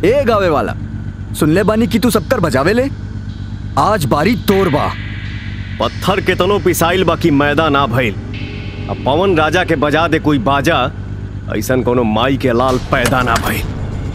ए गावे वाला सुनले बानी कि तू सबकर बजावे ले आज बारी तोर बा पत्थर के तनो पिसाइल बाकी मैदा ना भइल अब पवन राजा के बजा दे कोई बाजा ऐसन कोनो माई के लाल पैदा ना भइल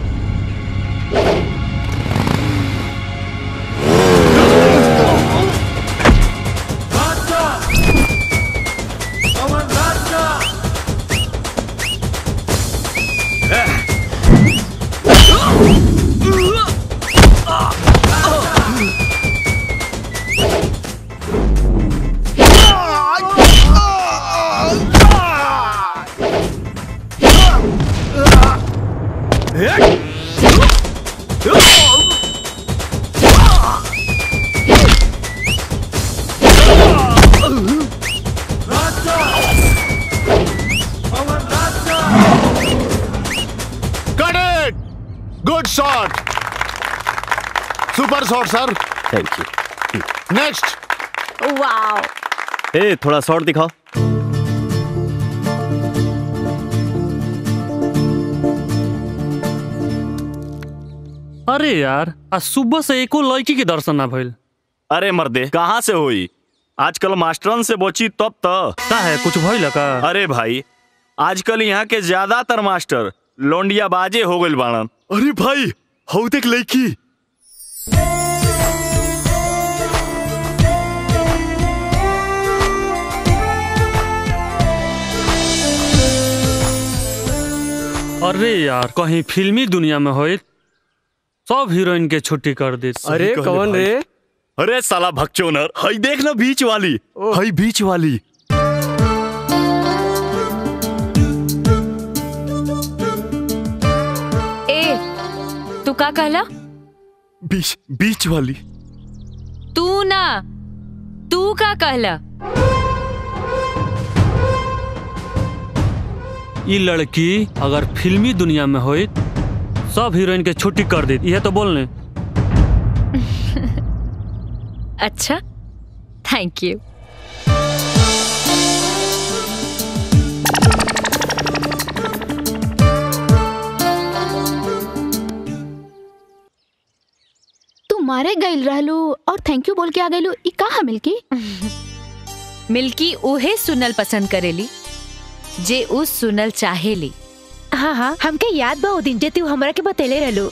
Got it! Good shot! Super shot sir thank you next wow ए थोड़ा शॉर्ट दिखाओ अरे यार आज सुबह से एको लड़की के दर्शन ना भइल अरे मर्दे कहाँ से होई आजकल मास्टरन से बची तब त का है कुछ भइल का अरे भाई आजकल यहाँ के ज्यादातर मास्टर लोंडिया बाजे हो गइल बाड़न अरे भाई हौ देख लड़की अरे यार कहीं फिल्मी दुनिया में होई सब हीरोइन के छुट्टी कर दी अरे कौन रे अरे साला भक्चोनर हई देख ना बीच वाली हई बीच वाली ए तू का कहला बीच बीच वाली तू ना तू का कहला ये लड़की अगर फिल्मी दुनिया में होई सब हीरोइन के छुट्टी कर दी ये तो बोलने अच्छा थैंक यू तू मारे गइल रहलू और थैंक यू बोल के आ गइलू ई कहा मिल्की मिल्की उहे सुनल पसंद करेली जे उ सुनल चाहेली हाँ हाँ हमके याद बा ओ दिन जे तू हमरा के बतेले रहलू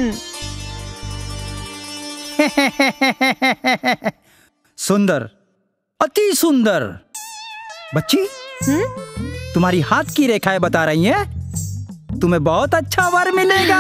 सुंदर अति सुंदर बच्ची तुम्हारी हाथ की रेखाएं बता रही हैं तुम्हें बहुत अच्छा वर मिलेगा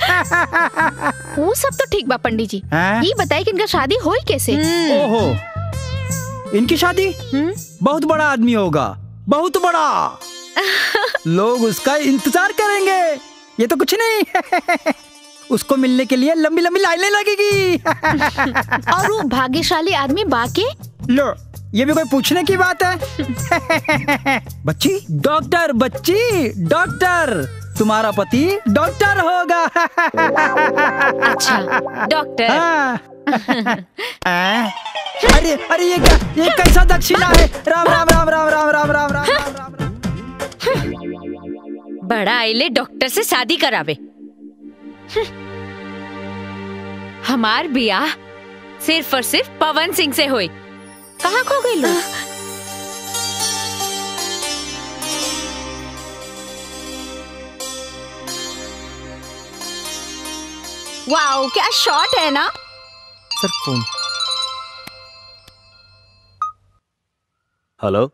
वो सब तो ठीक बा पंडित जी हैं? ये बताई कि इनका शादी होई कैसे ओहो इनकी शादी बहुत बड़ा आदमी होगा बहुत बड़ा लोग उसका इंतजार करेंगे ये तो कुछ नहीं उसको मिलने के लिए लंबी लंबी लाइनें लगेगी और वो भाग्यशाली आदमी बाके लो ये भी कोई पूछने की बात है बच्ची डॉक्टर बच्ची डॉक्टर तुम्हारा पति डॉक्टर होगा अच्छा डॉक्टर हाँ। आ? अरे अरे ये क्या ये कैसा दक्षिणा है राम राम राम राम राम राम राम राम राम राम बड़ा आइले डॉक्टर से शादी करावे हम्म। हमार बियाह सिर्फ और सिर्फ पवन सिंह से होई कहाँ खो गई लोग वाओ क्या शॉट है ना sir phone hello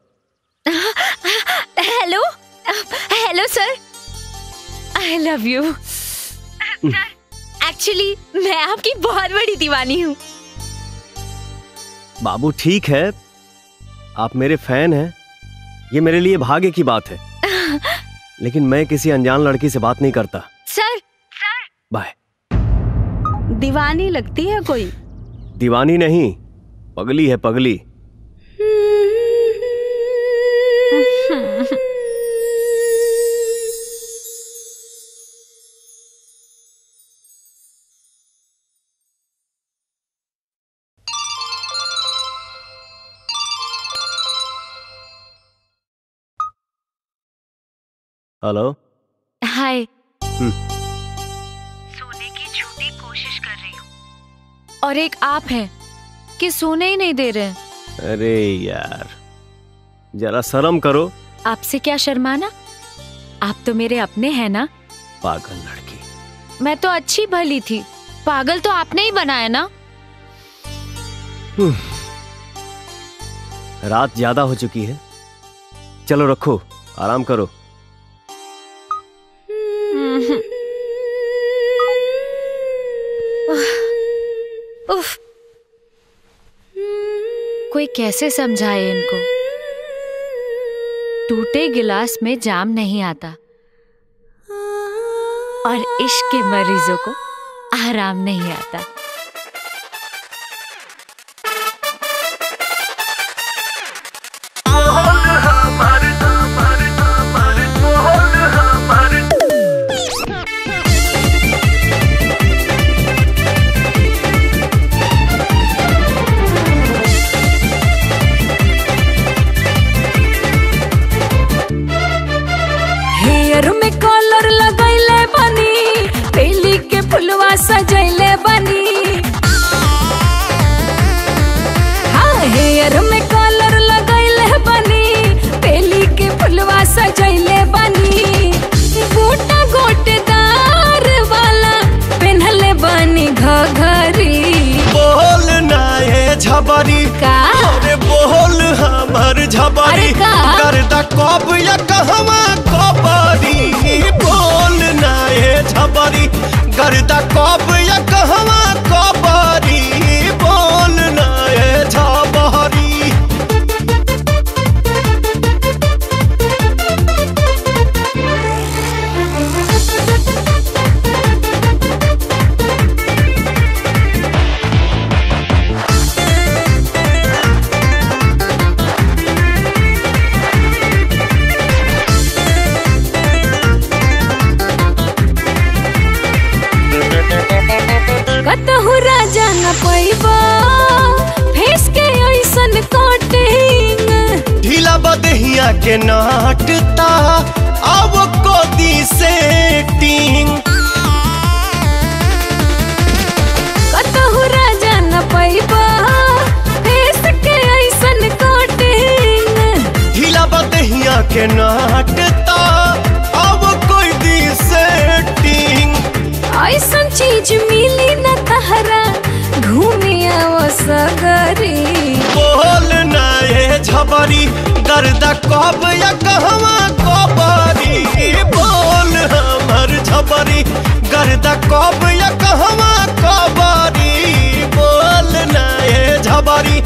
hello hello sir I love you actually मैं आपकी बहुत बड़ी दीवानी हूँ बाबू ठीक है आप मेरे फैन हैं ये मेरे लिए भाग्य की बात है लेकिन मैं किसी अनजान लड़की से बात नहीं करता सर बाय दीवानी लगती है कोई दीवानी नहीं पगली है पगली हेलो हाय हम्म। सोने की और एक आप हैं कि सोने ही नहीं दे रहे हैं अरे यार जरा शर्म करो आपसे क्या शर्माना आप तो मेरे अपने हैं ना पागल लड़की मैं तो अच्छी भली थी पागल तो आपने ही बनाया ना रात ज्यादा हो चुकी है चलो रखो आराम करो उफ कोई कैसे समझाए इनको टूटे गिलास में जाम नहीं आता और इश्क के मरीजों को आराम नहीं आता हेयर में कॉलर लगैले बनी बेली के फुलवा सजैले बनी हाँ हेयर में कॉलर लगैले बनी बेली के फुलवा सजैले बनी गोटा गोटेदार वाला पेन्हले बनी घघरी बोल ना ये झबरी का अरे बोल हमर झबरी अरे का? गर्दा कब या कहवा कबरी बोल ना ये झबरी गर्दा कब या कहवा कबरी बोल ना ये झबरी कतहु राजा न पैबा फेस के ऐसन कटिंग ढीला बदहिया के नाटता अब कोदी सेटिंग कतहु राजा न पैबा फेस के ऐसन कटिंग ढीला बदहिया के नाटता अब कोई दी सेटिंग ऐसन चीज मिली न तहरा घूमे आओ सगरी बोल ना ये झबरी गर्दा कब या कहवा कबरी बोल हमर झबरी गर्दा कब या कहवा कबरी बोल ना ये झबरी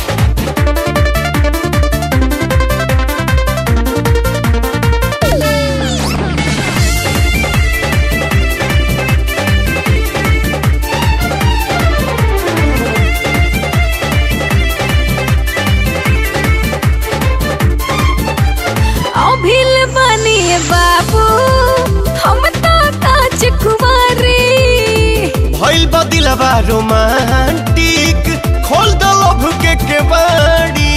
अभिल बनी बाबू हम तो काच कुमारी भइल बदिलबा रोमांटिक खोल दो लभ के केवाड़ी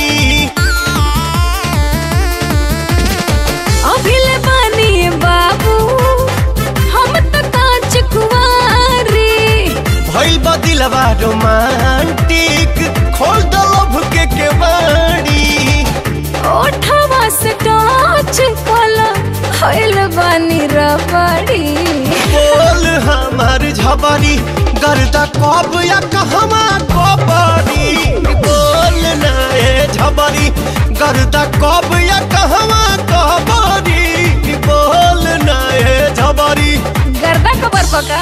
अभिल बनी बाबू हम तो काच कुमारी भइल बदिलबा रोमांटिक खोल दो लभ के केवाड़ी ओठवा से टच कला खइल बनी रबड़ी बोल हमार झबरी गर्दा कब या कहवा कबरी बोल ना ए झबरी गर्दा कब या कहवा कबरी बोल ना ए झबरी गर्दा खबर पका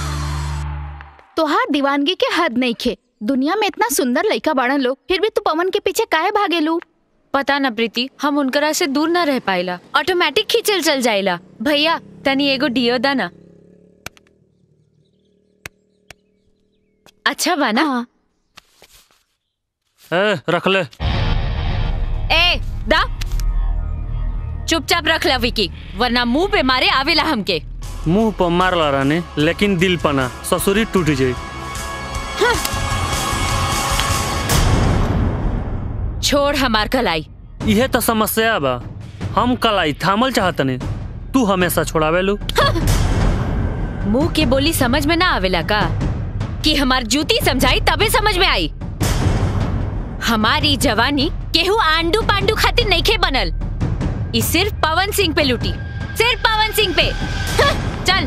तोहार दीवानगी के हद नहीं खे दुनिया में इतना सुंदर लड़का बाड़न लोग फिर भी तू पवन के पीछे काहे भागेलू पता न प्रीति हम उनकरा से दूर न रह पाइला ऑटोमेटिक खींचल चल जाइला भैया तनी एगो डियो दा ना अच्छा बा ना ए रख ले ए दा चुपचाप रख ला विकी वरना मुंह पे मारे आवेला हमके मुंह पर मारला रानी लेकिन दिल पना ससुरी टूट जाई छोड़ हमार कलाई इहे तो समस्या बा हम कलाई थामल चाहतनी तू हमेशा छोड़ावेलू मुंह के बोली समझ में ना आवेला का कि हमार जूती समझाई तबे समझ में आई हमारी जवानी केहू आंडू पांडू खातिर नईखे बनल ई सिर्फ पवन सिंह पे लुटी सिर्फ पवन सिंह पे हं, चल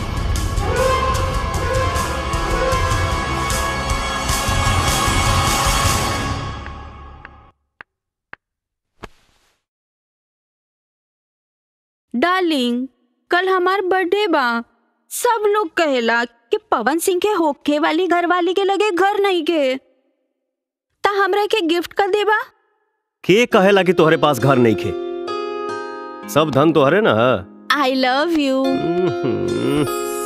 डार्लिंग कल हमार बर्थडे बा सब लोग कहेला कि पवन सिंह के होखे वाली घर वाली के लगे घर नहीं के ता हमरा के गिफ्ट कर देबा के कहेला कि तोहरे पास घर नहीं खे सब धन तोहरे ना I love you hmm.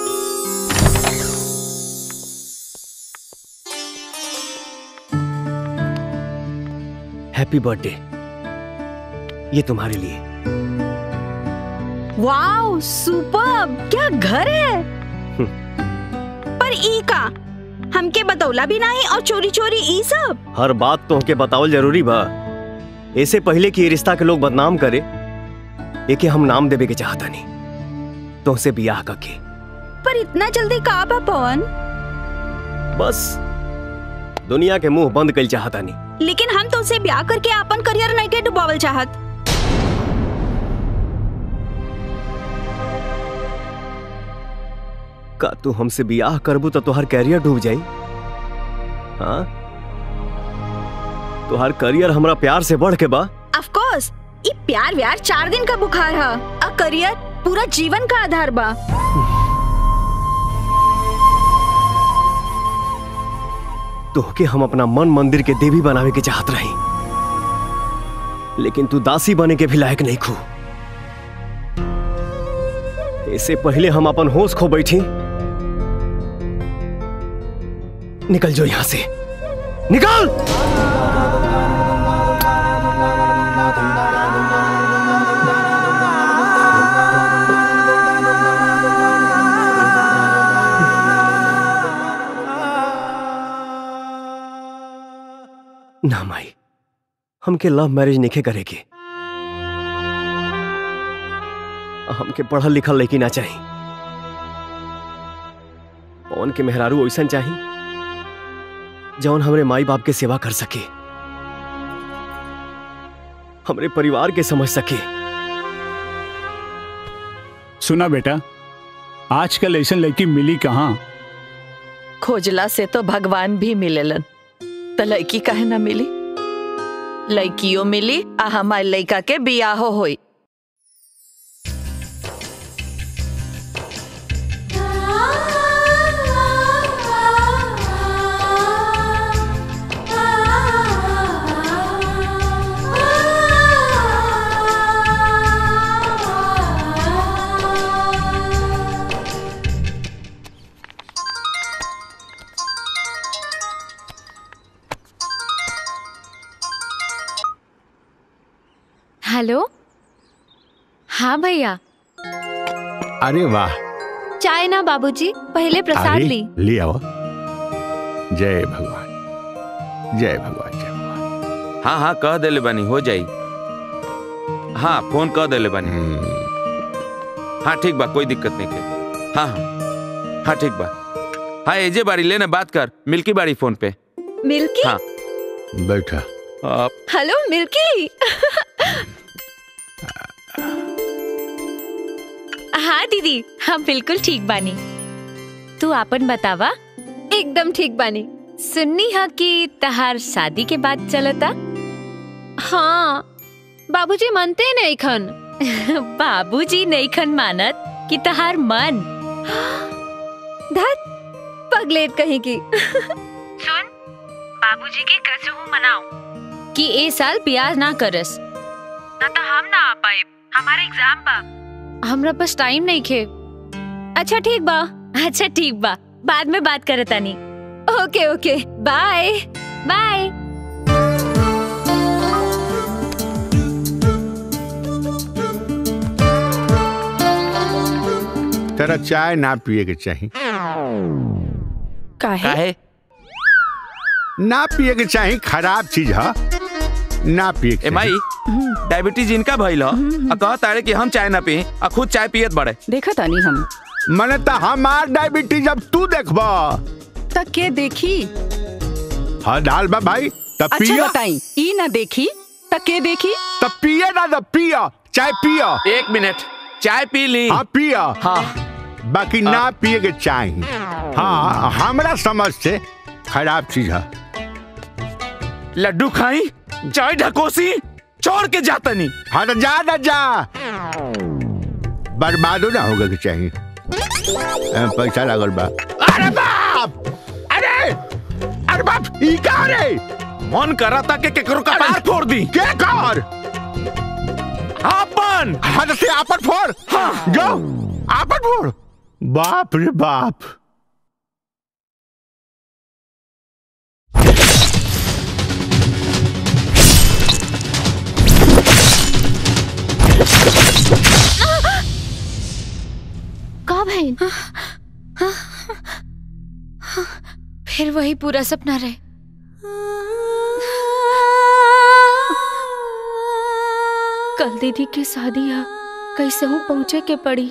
Happy birthday ये तुम्हारे लिए वाओ सुपर क्या घर है पर ई का हमके बतौला भी नहीं और चोरी चोरी ई सब हर बात तो के बतावल जरूरी बा ऐसे पहले कि ये रिश्ता के लोग बदनाम करे एके हम नाम देवे के चाहता नहीं तुमसे बियाह करके पर इतना जल्दी का बा पवन बस दुनिया के मुंह बंद कल चाहता नहीं लेकिन हम तो उसे ब्याह करके अपन करियर नहीं के डुबावल चाहत का तू हमसे बियाह करबू तो तुहार कैरियर डूब जाई हाँ तुहार करियर हमरा प्यार से बढ़ के बा ऑफ कोर्स ई प्यार व्यार चार दिन का बुखार है अ करियर पूरा जीवन का आधार बा तोहके हम अपना मन मंदिर के देवी बनावे के चाहत रही लेकिन तू दासी बने के भी लायक नहीं खू इससे पहले हम अपन होश खो बैठी निकल जो यहां से निकल ना माई हमके लव मैरिज नहीं करेगी हमके पढ़ल लिखल लेकिन ना चाहिए पवन के मेहरारू ऐसा चाहिए जौन हमरे माई बाप के सेवा कर सके हमरे परिवार के समझ सके सुना बेटा आजकल ऐसा लड़की मिली कहाँ खोजला से तो भगवान भी मिलेलन तो लड़की काहे ना मिली लड़कियों मिली आ हमारे लड़का के बियाहो होई हेलो हाँ भैया अरे वाह चाय ना बाबूजी पहले प्रसाद अरे, ली ले आओ जय भगवान जय भगवान जय हाँ हाँ कह देले बानी हो जाई हाँ फोन कह देले बानी हाँ ठीक बा कोई दिक्कत नहीं के हाँ हाँ हाँ ठीक बा हाँ एजे बारी लेना बात कर मिल्की बारी फोन पे मिल्की हाँ बैठा आप हेलो मिल्की हाँ दीदी हम बिल्कुल ठीक बानी तू आपन बतावा एकदम ठीक बानी सुन्नी हा कि तहार शादी के बाद चलता हाँ बाबूजी मानते नहीं खन बाबूजी नहीं खन मानत कि तहार मन धत पगलेट कहीं की सुन बाबूजी के कसम मनाओ कि ए साल ब्याह ना करस ना तो हम ना आ पाए हमारा एग्जाम बा हमरा पास टाइम नहीं खे अच्छा ठीक बा अच्छा ठीक बा बाद में बात करे तानी ओके ओके बाय बाय तेरा चाय ना पिए के चाहिए काहे ना पिए के चाहिए खराब चीज है ना पिए के ए माई डायबिटीज इनका भइल ह आ कह तारे कि हम चाय ना पी आ खुद चाय पियत बड़े देखा तानी हम मने तो हमार डायबिटीज अब तू देखबा तक के देखी हाँ दाल बा भाई तब अच्छा पिया बताई ई ना देखी तक के देखी तब पिया ना तब पिया चाय पिया एक मिनट चाय पी ली हाँ पिया हाँ बाकी ना पिए के चाय हाँ हमरा समझ से खराब चीज है लड्डू खाई चाय ढकोसी छोड़ के जाता नहीं हाँ तो जा ना जा बर्बादो ना होगा के चाहिए ए, पैसा लागल बा अरे बाप अरे अरे बाप ई का रे मन करा था कि केकरो का पार फोड़ दी के कर आपन हाँ तो से आपन फोड़ हाँ जो आपन फोड़ बाप रे बाप का भइल फिर वही पूरा सपना रहे कल दीदी की शादी है कैसे हूँ पहुँचे के पड़ी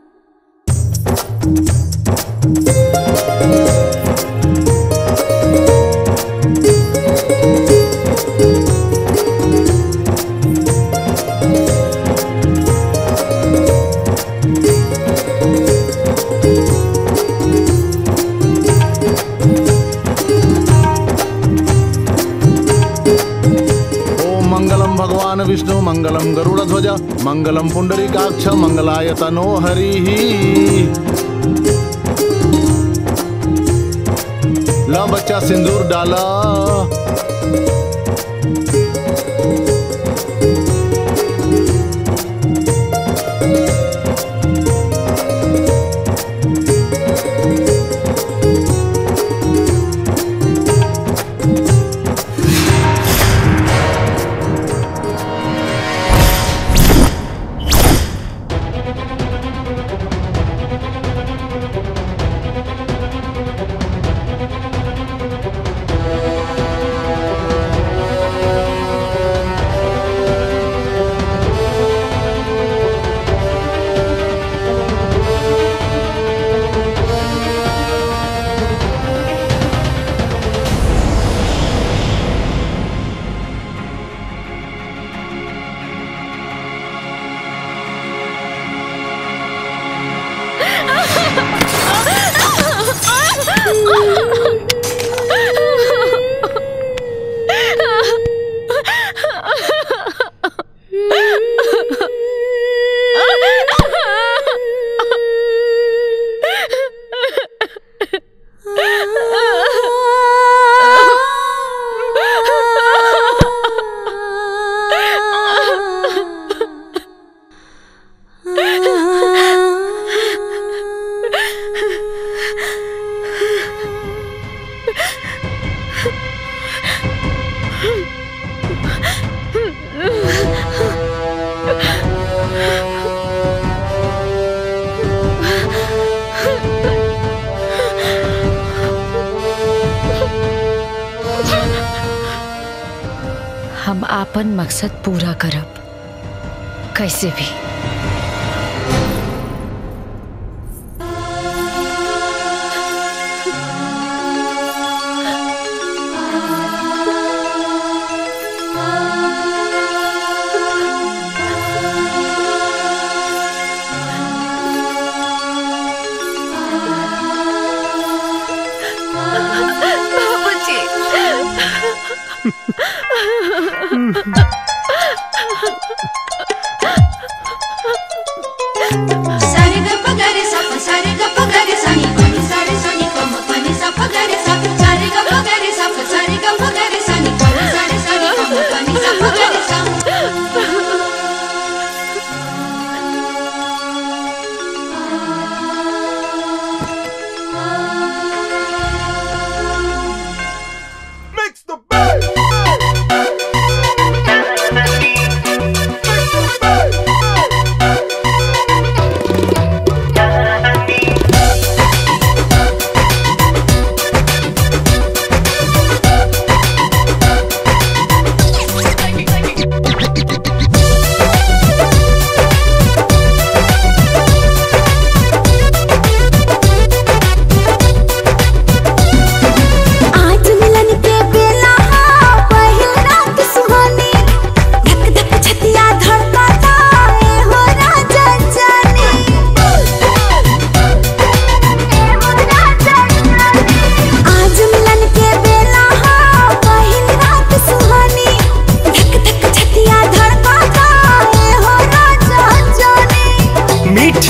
ओम मंगलम भगवान विष्णु मंगलम गरुड़ ध्वज मंगलम पुंडरीकाक्ष मंगलाय तनो हरि ला बच्चा सिंदूर डाला हम आपन मकसद पूरा करब कैसे भी सारे गप गरे सप सारे गप गरे सनी पनी सारे सनी कम पनी सप गरे सप सारे गप गरे सप सारे गप गरे सनी पनी सारे सनी कम पनी सप गरे सप Mix the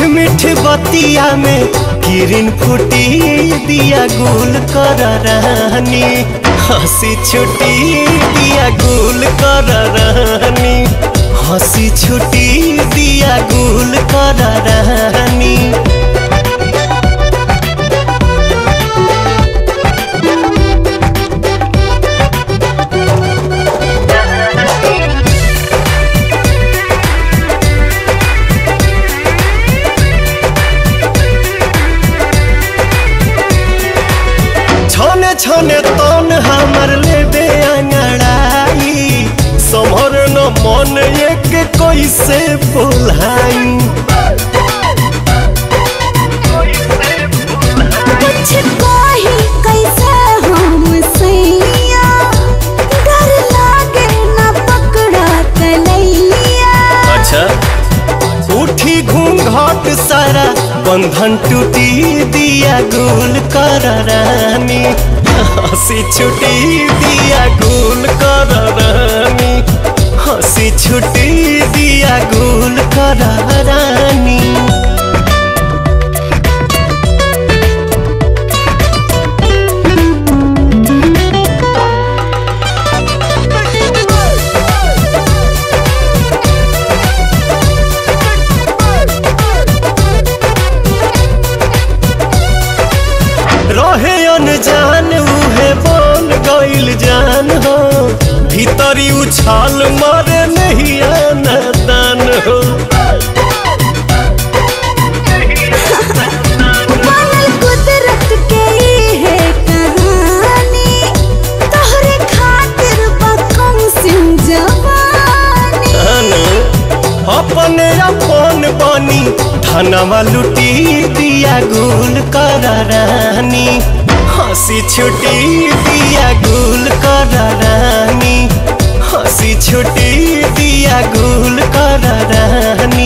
मीठ बतिया में किरण फूटी दिया गुल कर रानी हंसी छुटी दिया गुल कर रानी हंसी छुटी दिया गुल कर रानी छने छने तन हमर लेबे अंगड़ाई समर न मन एक कैसे बोलाई कुछ कही कैसे हम सैया डर लागे ना पकड़ा तलैया अच्छा उठी घूंघट सारा बंधन टूटी दिया गुल कर रानी हंसी छुटी दिया गुल कर रानी हंसी छुटी दिया गुल कर रानी रहे अनजान उहे बन गइल जान हो भीतरी उछाल मारे नहीं आना दान हो बनल कुदरत के ई है कहानी तोहरे खातिर बकम सिंह जवानी अनु, अपने अपन बनी धनवा लुटी दिया गुल कर रानी हंसी छुटी दिया गुल कर रानी हंसी छुटी दिया गुल कर रानी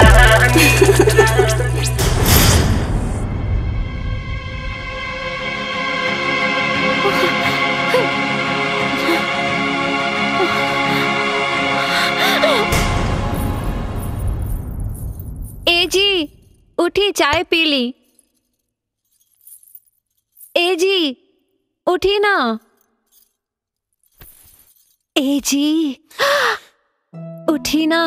ए जी उठी चाय पी ली ए जी उठी ना ए जी उठी ना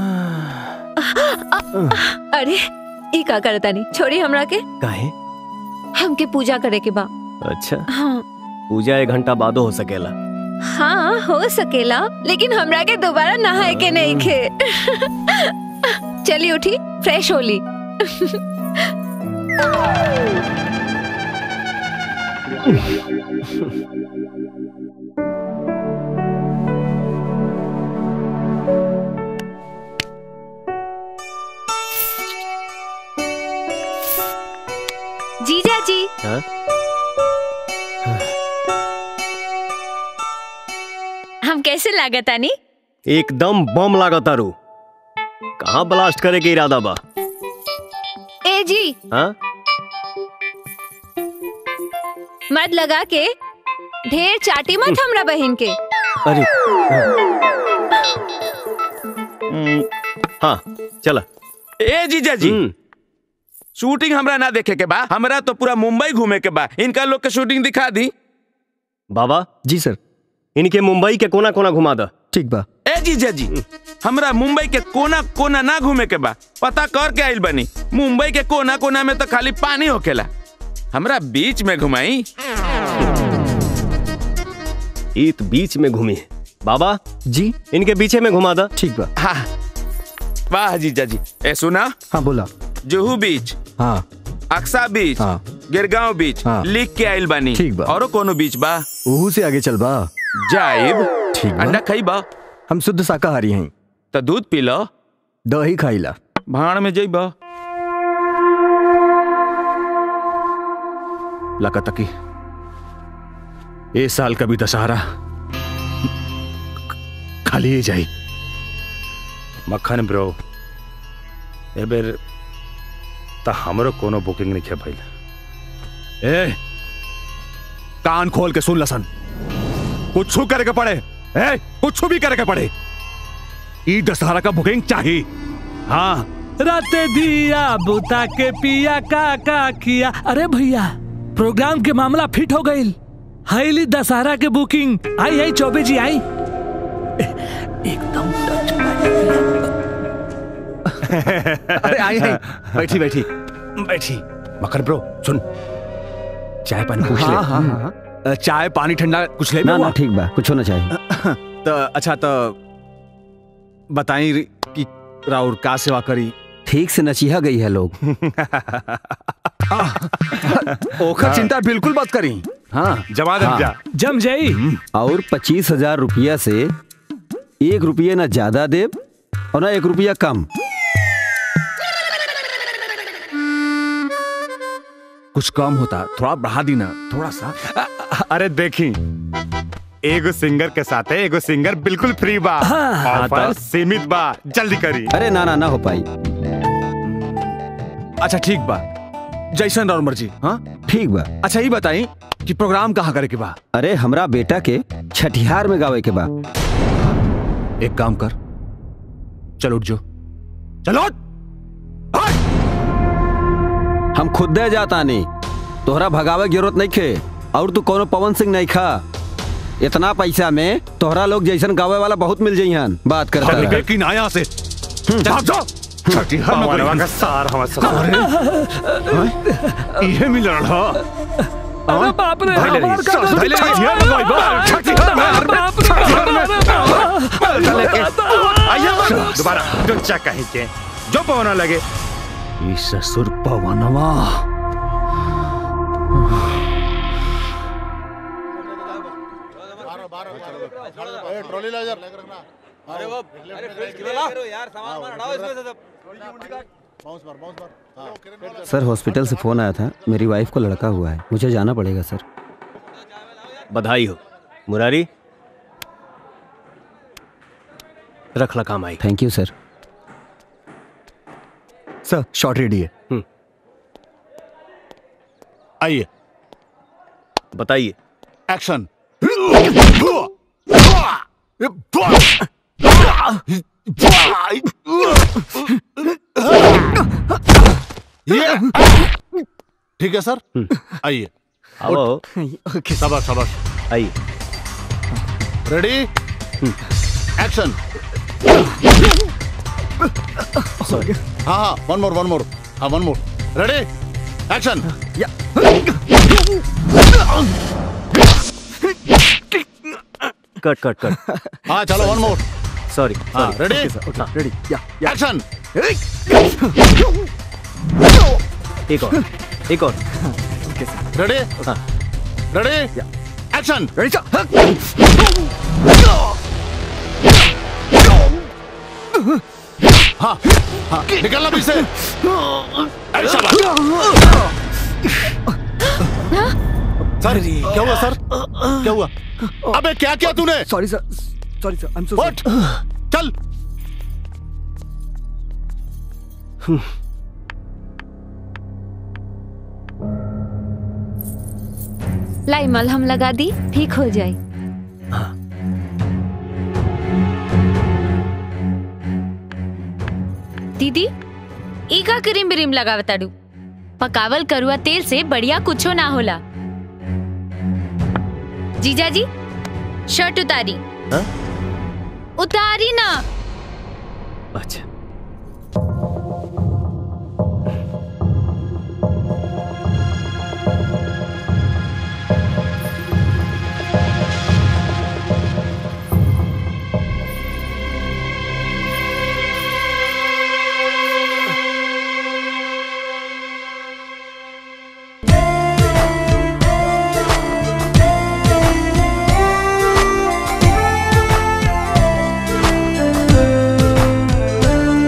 अरे ई का करता नहीं छोड़ी हमरा के काहे हमके पूजा करे के बा अच्छा हाँ पूजा एक घंटा बादो हो सकेला हाँ हो सकेला लेकिन हमरा के दोबारा नहाए के नहीं खे चली उठी फ्रेश होली जीजा जी हाँ? हम कैसे लागतानी एकदम बम लागत तारू कहाँ ब्लास्ट करे के इरादा बा ए जी हाँ मत लगा के ढेर चाटी मत हमरा बहन के अरे हम्म, हाँ चला ए जीजा जी शूटिंग हमरा ना देखे के बा हमरा तो पूरा मुंबई घूमे के बा इनका लोग के शूटिंग दिखा दी बाबा जी सर इनके मुंबई के कोना कोना घुमा दा ठीक बा ए जीजा जी हमरा मुंबई के कोना कोना ना घूमे के बा पता कर के आइल बनी मुंबई के कोना कोना में तो खाली पानी होकेला हमरा बीच में घुमाई ईत बीच में घूमी है बाबा जी इनके पीछे में घुमा दा ठीक बा हाँ वाह जीजा जी ए सुना हाँ बोला जुहू बीच हाँ अक्सा बीच हाँ गिरगांव बीच हाँ। लिख के आइल बानी ठीक बा। औरो कोनो बीच बा ओहू से आगे चल बा जाइब ठीक बा अंडा खाई बा हम शुद्ध शाकाहारी हैं तो दूध पी लो दही खाइला भाड़ में जइबा लगा तकी ए साल का भी दशहरा खाली ही जाई मक्खन ब्रो ए बेर त हमरो कोनो बुकिंग नहीं भइल ए कान खोल के सुन लसन कुछ करे के पड़े ए कुछ भी करे के पड़े ई दशहरा का बुकिंग चाहिए हाँ राते दिया बुता के पिया का का किया अरे भैया प्रोग्राम के मामला फिट हो गई हाईली दशहरा के बुकिंग आई आई चौबे जी आई एकदम अरे आई आई बैठी बैठी बैठी मकर ब्रो सुन चाय पानी पूछ ले हाँ, हाँ, हाँ। अ, चाय पानी ठंडा कुछ ले ना ना ठीक बा कुछ होना चाहिए तो अच्छा तो बताई रि- कि राउर का सेवा करी ठीक से नचीहा गई है लोग ओखर चिंता बिल्कुल मत करी हाँ जमा दम जा। जम जाई और पच्चीस हजार रुपया से एक रुपये ना ज्यादा दे और ना एक रुपया कम कुछ कम होता थोड़ा बढ़ा दी ना थोड़ा सा अरे देखी एगो सिंगर के साथ एगो सिंगर बिल्कुल फ्री बा हाँ, ऑफर तो- सीमित बा जल्दी करी अरे ना ना ना हो पाई अच्छा ठीक बा जैसन राउर मर्जी हाँ ठीक बा अच्छा ये बताई कि प्रोग्राम कहाँ करे के बा अरे हमरा बेटा के छठिहार में गावे के बा एक काम कर चल उठ जो चलो हम खुद दे जाता नहीं तोहरा भगावे की जरूरत नहीं खे और तू कोनो पवन सिंह नहीं खा इतना पैसा में तोहरा लोग जैसन गावे वाला बहुत मिल जाइहन बात करता अरे रह। लेकिन आया से जाओ जाओ छठीहार में पवनवा कोई- का सार हम इहे मिल रहा अरे बाप रे धैले रही, हमार का धैले रही, तो- छठीहार में कोई बात, छठीहार में, अरे बाप रे, छठीहार में। बाप रे। आइए बस, दोबारा जो चा कहीं के जो पवना लगे ई ससुर पवनवा ट्रॉली ला इधर अरे वो अरे फ्रिज करो यार सामान वामान हटाओ इसमें से सब बाउंस मार बाउंस मार हां सर हॉस्पिटल से फोन आया था मेरी वाइफ को लड़का हुआ है मुझे जाना पड़ेगा सर बधाई हो मुरारी रख ला काम आई thank you sir sir short ready है आइए बताइए एक्शन ये ठीक है सर आइए आओ ओके शाबाश शाबाश आइए रेडी एक्शन सॉरी हाँ हाँ वन मोर वन मोर हाँ वन मोर रेडी एक्शन कट कट कट हाँ चलो वन मोर सॉरी हाँ सॉरी रेडी रेडी एक्शन एक और एक और रेडी रेडी एक्शन रेडी हाँ हाँ निकलना पीछे से अरे शाबाश। सर क्या हुआ सर क्या हुआ अबे क्या किया तूने sorry sir sorry sir I am so उठ चल लाई मलहम लगा दी ठीक हो जाए दीदी ई का क्रीम ब्रीम लगावताड़ू पकावल करुआ तेल से बढ़िया कुछो ना होला जीजा जी शर्ट उतारी हाँ? उतारी ना अच्छा Thank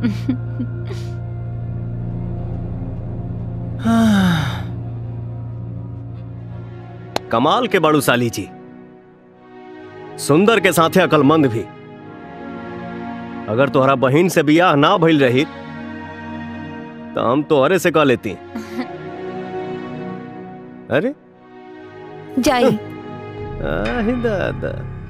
कमाल के बड़ू साली जी सुंदर के साथे अकलमंद भी अगर तोहरा बहन से बियाह ना भइल रही तो हम तोहरे से कह लेती अरे जाई आही दादा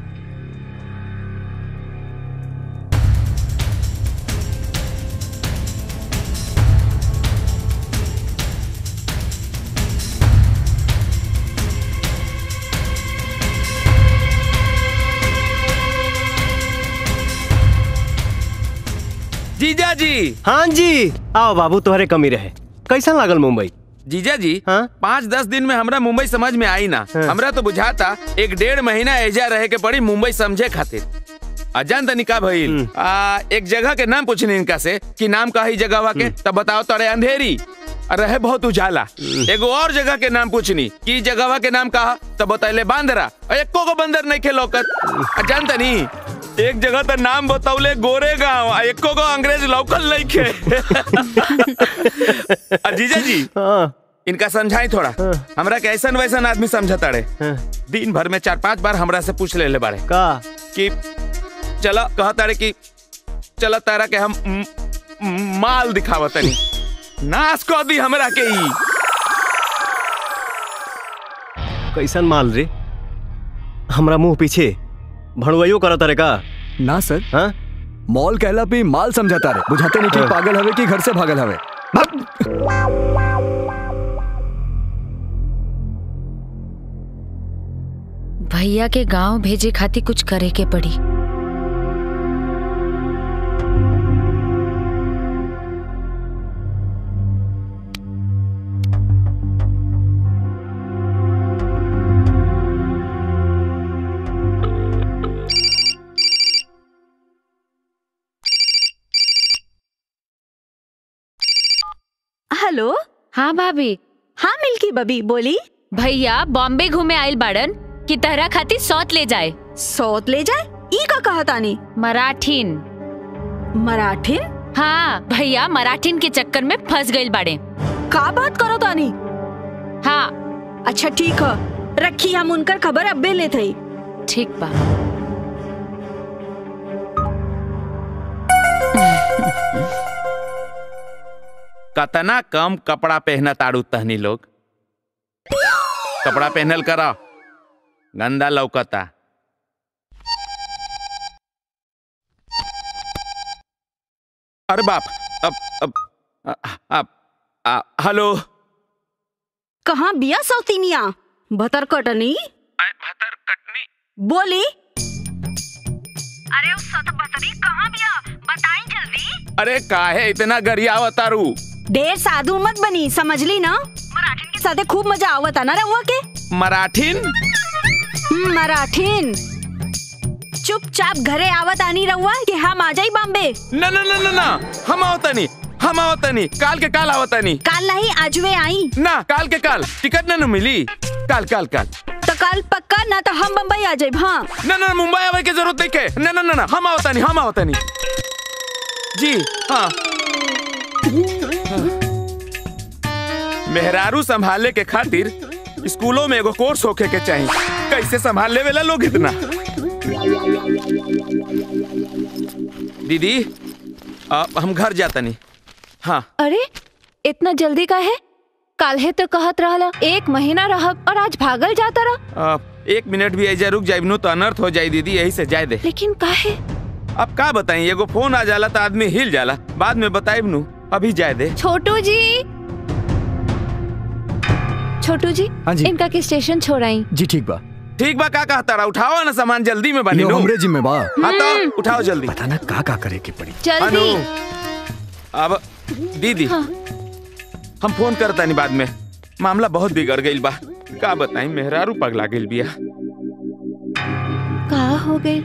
जीजा जी हाँ जी आओ बाबू तुम्हारे कमी रहे कैसा लागल मुंबई जीजा जी हाँ? पाँच दस दिन में हमरा मुंबई समझ में आई ना हाँ। हमरा तो बुझाता एक डेढ़ महीना एजा रहे के पड़ी मुंबई समझे खातिर अजान तनी का भइल आ, एक जगह के नाम पूछनी इनका से कि नाम का ही जगह के तब बताओ तोरे अंधेरी और रहे बहुत उजाला एगो और जगह के नाम पूछनी कि जगह के नाम कहा तब बतैले बांदरा और एको को बंदर नहीं खेलौकत अजान तनी एक जगह तो नाम बतौले गोरे गांव आ एको को अंग्रेज लौकल नहीं खे आ, जीजा जी इनका समझाई थोड़ा हमरा के ऐसन वैसन आदमी समझता रहे दिन भर में चार पांच बार हमरा से पूछ ले ले बारे का कि चला कहता रहे कि चला तारा के हम म, म, माल दिखावत तनी नाश कर दी हमरा के ई कैसन माल रे हमरा मुंह पीछे भड़ुआइयो करत रे का ना सर हाँ मॉल कहला पे माल समझाता रे बुझाते नहीं कि हाँ। पागल हवे कि घर से भागल हवे भैया के गांव भेजे खातिर कुछ करे के पड़ी हेलो हाँ भाभी हाँ मिल्की बबी बोली भैया बॉम्बे घूमे आइल बाड़न कि तहरा खातिर सौत ले जाए सौत ले जाए ई का कहा तानी मराठीन मराठीन हाँ भैया मराठीन के चक्कर में फंस गइल बाड़े का बात करो तानी हाँ अच्छा ठीक है रखी हम उनकर खबर अब्बे ले थई ठीक बा कतना कम कपड़ा पहना ताड़ू तहनी लोग कपड़ा पहनल करा गंदा लौकता अरे बाप अब अब अ- अब आ, हेलो कहाँ बिया सौतीनिया भतर कटनी भतर कटनी बोली अरे उस सत बतरी कहाँ बिया बताई जल्दी अरे काहे इतना गरिया अवतारू ढेर साधु मत बनी समझली ना मराठीन के साथे खूब मजा आवता ना रहुआ के मराठीन हम्म, मराठीन चुपचाप घरे आवत आनी रहुआ कि हम आ जाई बॉम्बे न न न न न हम आवतनी हम आवतनी काल के काल आवतनी काल नहीं आजवे आई ना काल के काल टिकट न न मिली काल काल काल तो कल पक्का ना तो हम बम्बई आ जाए हाँ न न मुंबई आवे के जरूरत नहीं के न न न न हम आवतनी हम आवतनी जी हाँ मेहरारू संभाले के खातिर स्कूलों में एगो कोर्स होके के चाहिए कैसे संभाल ले वेला लोग इतना दीदी अब हम घर जातनी हाँ अरे इतना जल्दी का है काल्हे तो कहत रहला एक महीना रहब और आज भागल जाता रहा अब एक मिनट भी ऐजा रुक जाइब नु तो अनर्थ हो जाई दीदी यही से जाए दे लेकिन काहे अब का बताई एगो फोन आ जाला तो आदमी हिल जाला बाद में बताइब नु अभी जाए दे छोटू जी छोटू जी हाँ जी। इनका के स्टेशन छोड़ाई जी ठीक बा ठीक बा का कहता रहा उठाओ ना सामान जल्दी में बनी यो नु हमरे जिम्मे बा हाँ तो उठाओ जल्दी पता ना का का करे के पड़ी जल्दी अब दीदी हम फोन करता नहीं बाद में मामला बहुत बिगड़ गई बा का बताई मेहरारू पगला गेल बिया का हो गए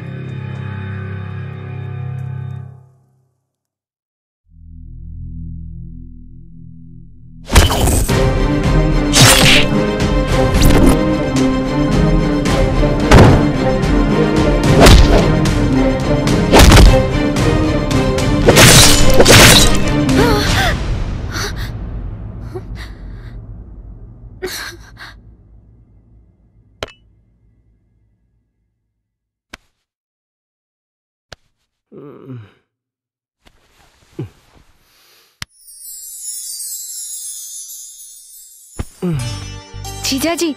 Thank you. जीजा जी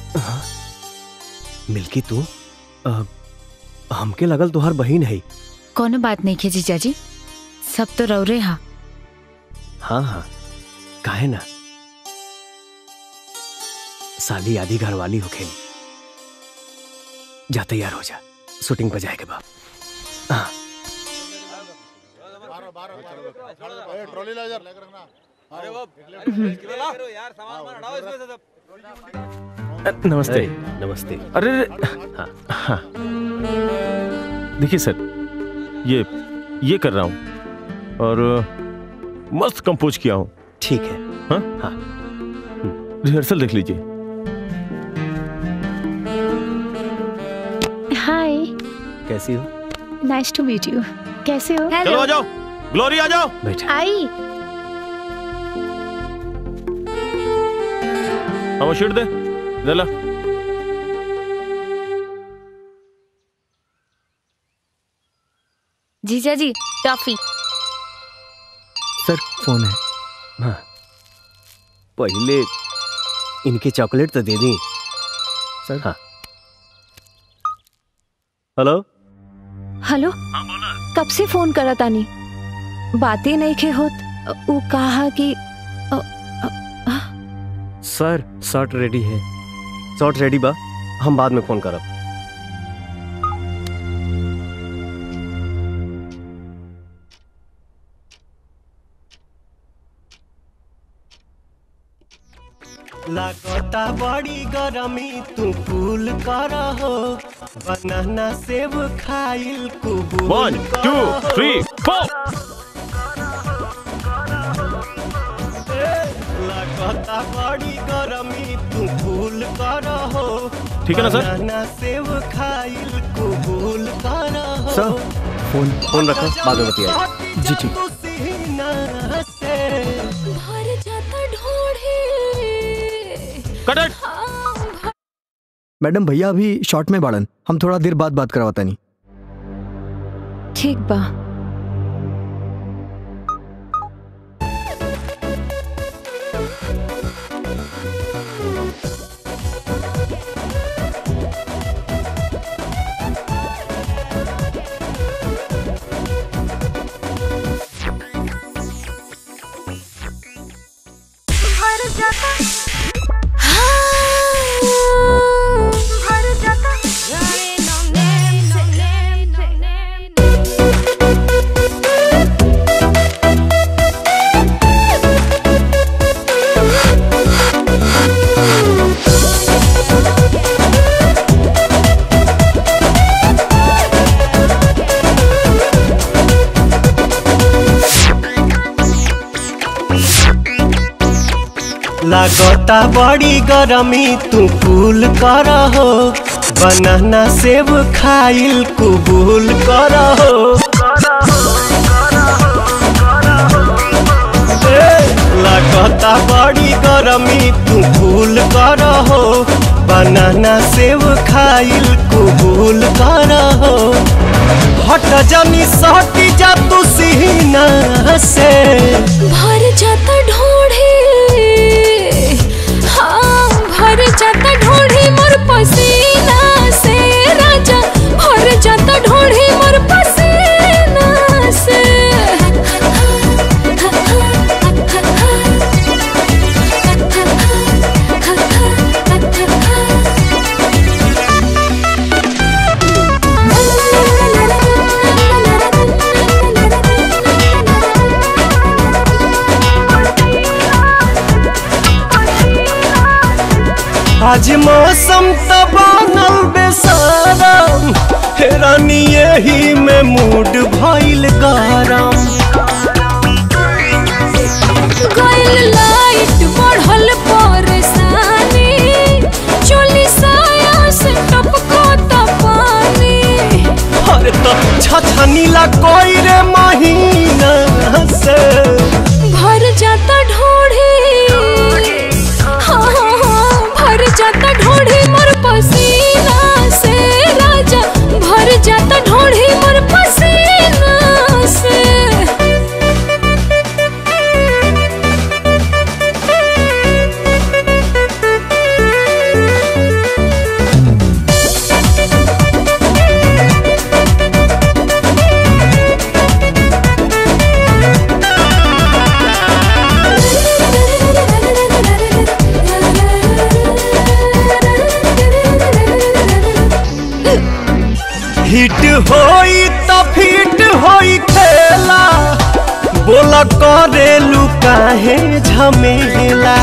मिल्की तू अ, हमके लगल तुहार बहिन है कोनो बात नहीं के जीजा जी सब तो रौरे हा हाँ हाँ काहे ना साली आधी घर वाली हो खेली जा तैयार हो जा शूटिंग पे जाएगा बाप हाँ ट्रॉली ला यार लेकर रखना अरे वो यार सामान हटाओ इसमें से सब नमस्ते नमस्ते अरे हाँ हाँ देखिए सर ये ये कर रहा हूँ और मस्त कंपोज किया हूँ ठीक है हाँ हाँ रिहर्सल देख लीजिए हाय कैसी हो नाइस टू मीट यू कैसे हो चलो आ जाओ ग्लोरी आ जाओ बैठ आई हम शीट दे दे ला जीजा जी टॉफी सर फोन है हाँ पहले इनके चॉकलेट तो दे दी सर हाँ हेलो हेलो कब से फोन करा तानी बातें नहीं खे होत वो कहा कि सर शर्ट रेडी है शॉर्ट रेडी बा हम बाद में फोन करब लागता बड़ी गरमी तू कूल कर हो बनाना सेब खाइल कुबूल वन टू थ्री फोर लागता बड़ी गरमी तू कूल कर हो ठीक है ना सर? बनाना सेब खाइल कुबूल कर हो सर फोन फोन रखो बाद में बतिया जी ठीक सीना से भर जाता ढोढ़े कट इट मैडम भैया अभी शॉर्ट में बाड़न हम थोड़ा देर बाद बात करवाता नहीं ठीक बा भर जाता भर जाता लागता बड़ी गरमी तू कूल कर हो बनाना सेब खाइल कुबूल कर हो ए, लागता बड़ी गरमी तू कूल कर हो बनाना सेब खाइल कुबूल कर हो हट जनी सटी जा तू सीना से भर जाता ढोढ़े हाँ भर जाता ढोढ़े मोर पसीना से राजा भर जाता ढोढ़े मोर पसीना से आज मौसम तो बनल बेसारम हेरानी यही में मूड भइल गरम गइल लाइट बढ़ल परेशानी चोली साया से टपको त पानी अरे तो छछनीला कोई रे महीना से भर जाता ढोढ़ी हाँ हाँ हाँ भर जाता ढोढ़ी मोर पसीना से राजा भर जाता ढोढ़ी मोर पसीना बोल करेलू काहे झमेला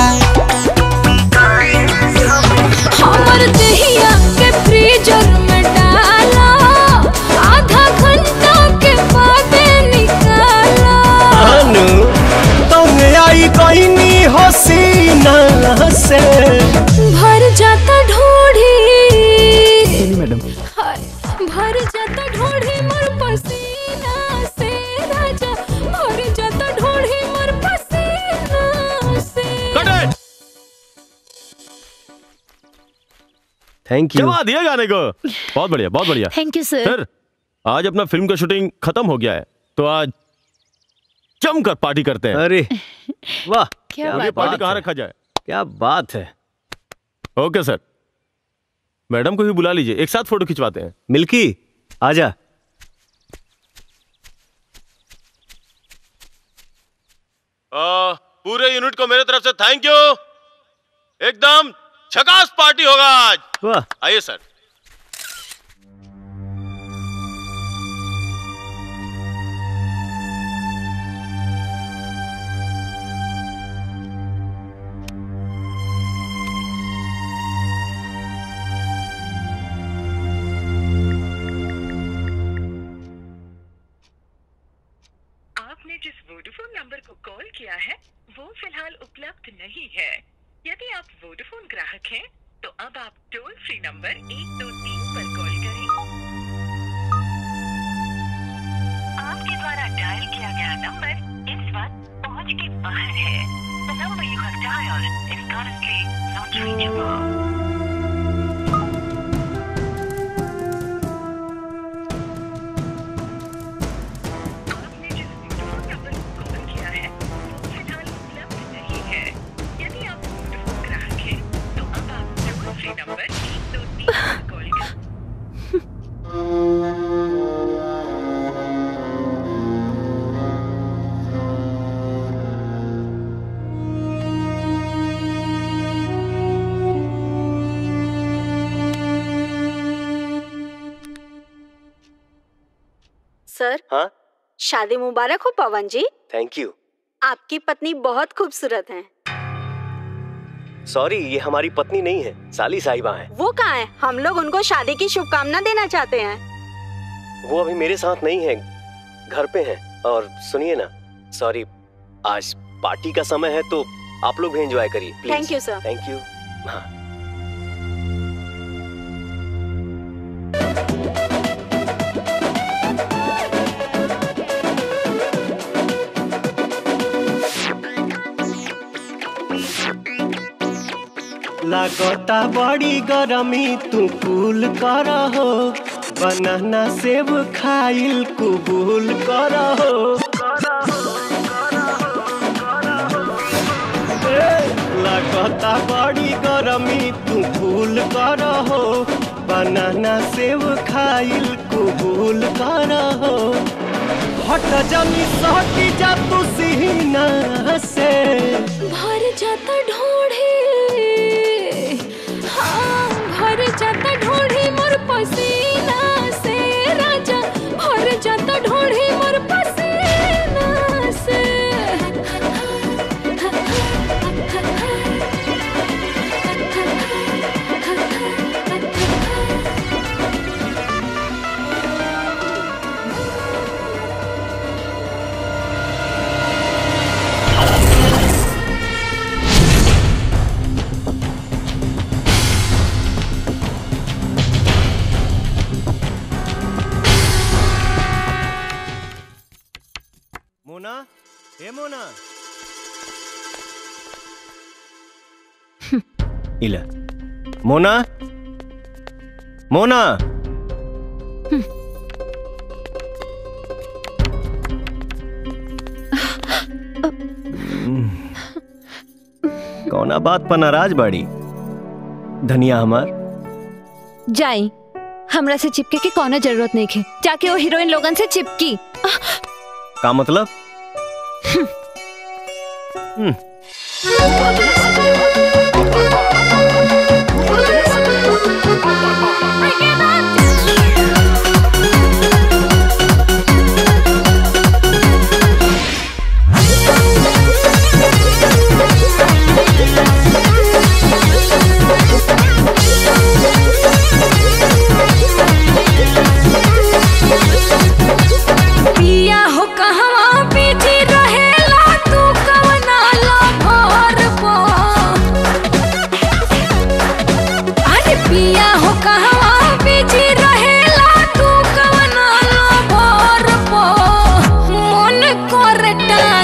हमर दहिया के फ्रीजर में डाला आधा घंटा के बाद निकाला अनु तुम आई कहनी हसीना से भर जाता ढोढ़ी मैडम हाय, भर जाता ढोढ़ी मोर पसीना से राजा भर जाता ढोढ़ी मोर पसीना से थैंक यू जवा दिया गाने को बहुत बढ़िया बहुत बढ़िया थैंक यू सर सर आज अपना फिल्म का शूटिंग खत्म हो गया है तो आज जमकर पार्टी करते हैं अरे वाह क्या अब ये बात पार्टी बात कहाँ है। रखा जाए क्या बात है ओके सर मैडम को भी बुला लीजिए एक साथ फोटो खिंचवाते हैं मिल्की आजा आ, पूरे यूनिट को मेरे तरफ से थैंक यू एकदम झकास पार्टी होगा आज वाह आइए सर आपने जिस वोडाफोन नंबर को कॉल किया है वो फिलहाल उपलब्ध नहीं है यदि आप वोडाफोन ग्राहक हैं तो अब आप टोल फ्री नंबर एक दो तीन पर कॉल करें आपके द्वारा डायल किया गया नंबर इस वक्त पहुंच के बाहर है the number you have dialled is currently not reachable आपने जिस वोडाफोन नंबर को कॉल किया है वो फिलहाल उपलब्ध नहीं है यदि आप वोडाफोन ग्राहक हैं तो अब आप टोल फ्री नंबर एक दो तीन पर कॉल करें सर हाँ शादी मुबारक हो पवन जी थैंक यू आपकी पत्नी बहुत खूबसूरत है सॉरी ये हमारी पत्नी नहीं है साली साहिबा है वो कहाँ है हम लोग उनको शादी की शुभकामना देना चाहते हैं वो अभी मेरे साथ नहीं है घर पे है और सुनिए ना सॉरी आज पार्टी का समय है तो आप लोग भी एंजॉय करिए please Thank you, sir. Thank you हाँ लागता बड़ी गरमी तू कूल कर हो बनाना सेब खाइल कुबूल कर हो लागता बड़ी गरमी तू कूल कर हो बनाना सेब खाइल कुबूल कर हो हट जमी सहटी जा तू सीना से भर जाता ढोढ़ी हाँ भर जाता ढोढ़ी मोर पसीना से राजा भर जाता ढोढ़ी मोर पसीना से मोना ए मोना इला मोना मोना कौना बात पर नाराज बाड़ी धनिया हमार जाई हमरा से चिपके के कोनो जरूरत नहीं है जाके वो हीरोइन लोगन से चिपकी का मतलब हम्म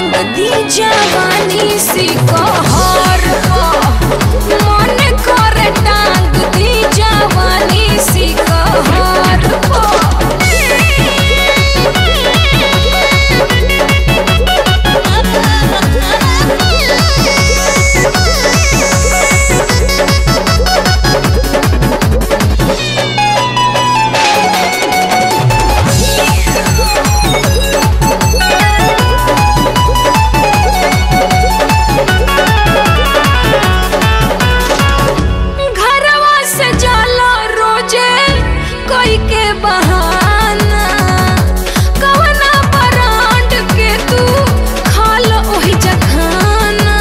टांग दी जवानी सी कहर मन कर टांग दी जवानी सी कहर घरवा से जाला रोजे कोई के बहाना कवना बरांड के तू खाल ओही जखाना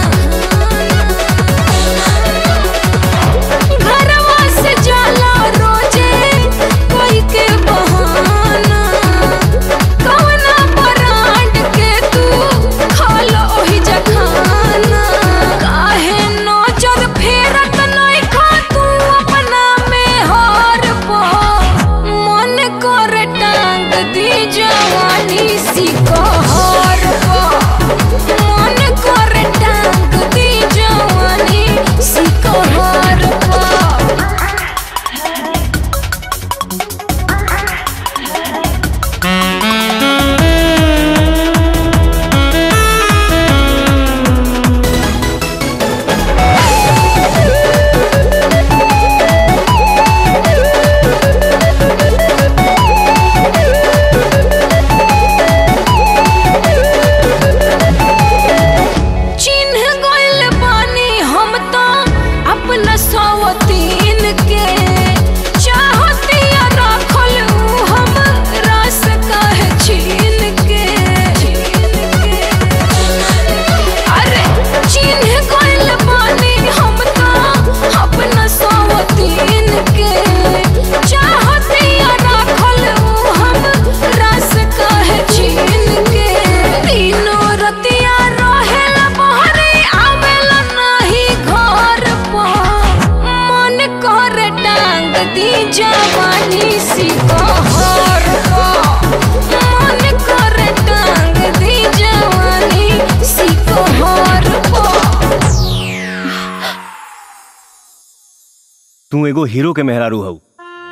घरवा से जाला रोजे कोई के बहाना कवना बरांड के तू खाल ओही जखाना काहे नजर फेरत नहीं खा तू अपना में हार पा मन कर टांग दी जवानी सी कहर पा मन कर टांग दी जवानी सी कहर पा चिन्ह गइल बानी हम तो अपना सवतीन के चाहतिया रखल ऊ हम रस कहे छीन के अरे चिन्ह गइल बानी हम तो अपना सवतीन के चाहतिया रखल ऊ हम रस कहे छीन के तीनों रतिया रहेला बहरे आवेला नाही घर पर मन कर टांग दी जवानी सी कहर पर मन कर टांग दी जवानी सी कहर पर तू एगो हीरो के मेहरारू हऊ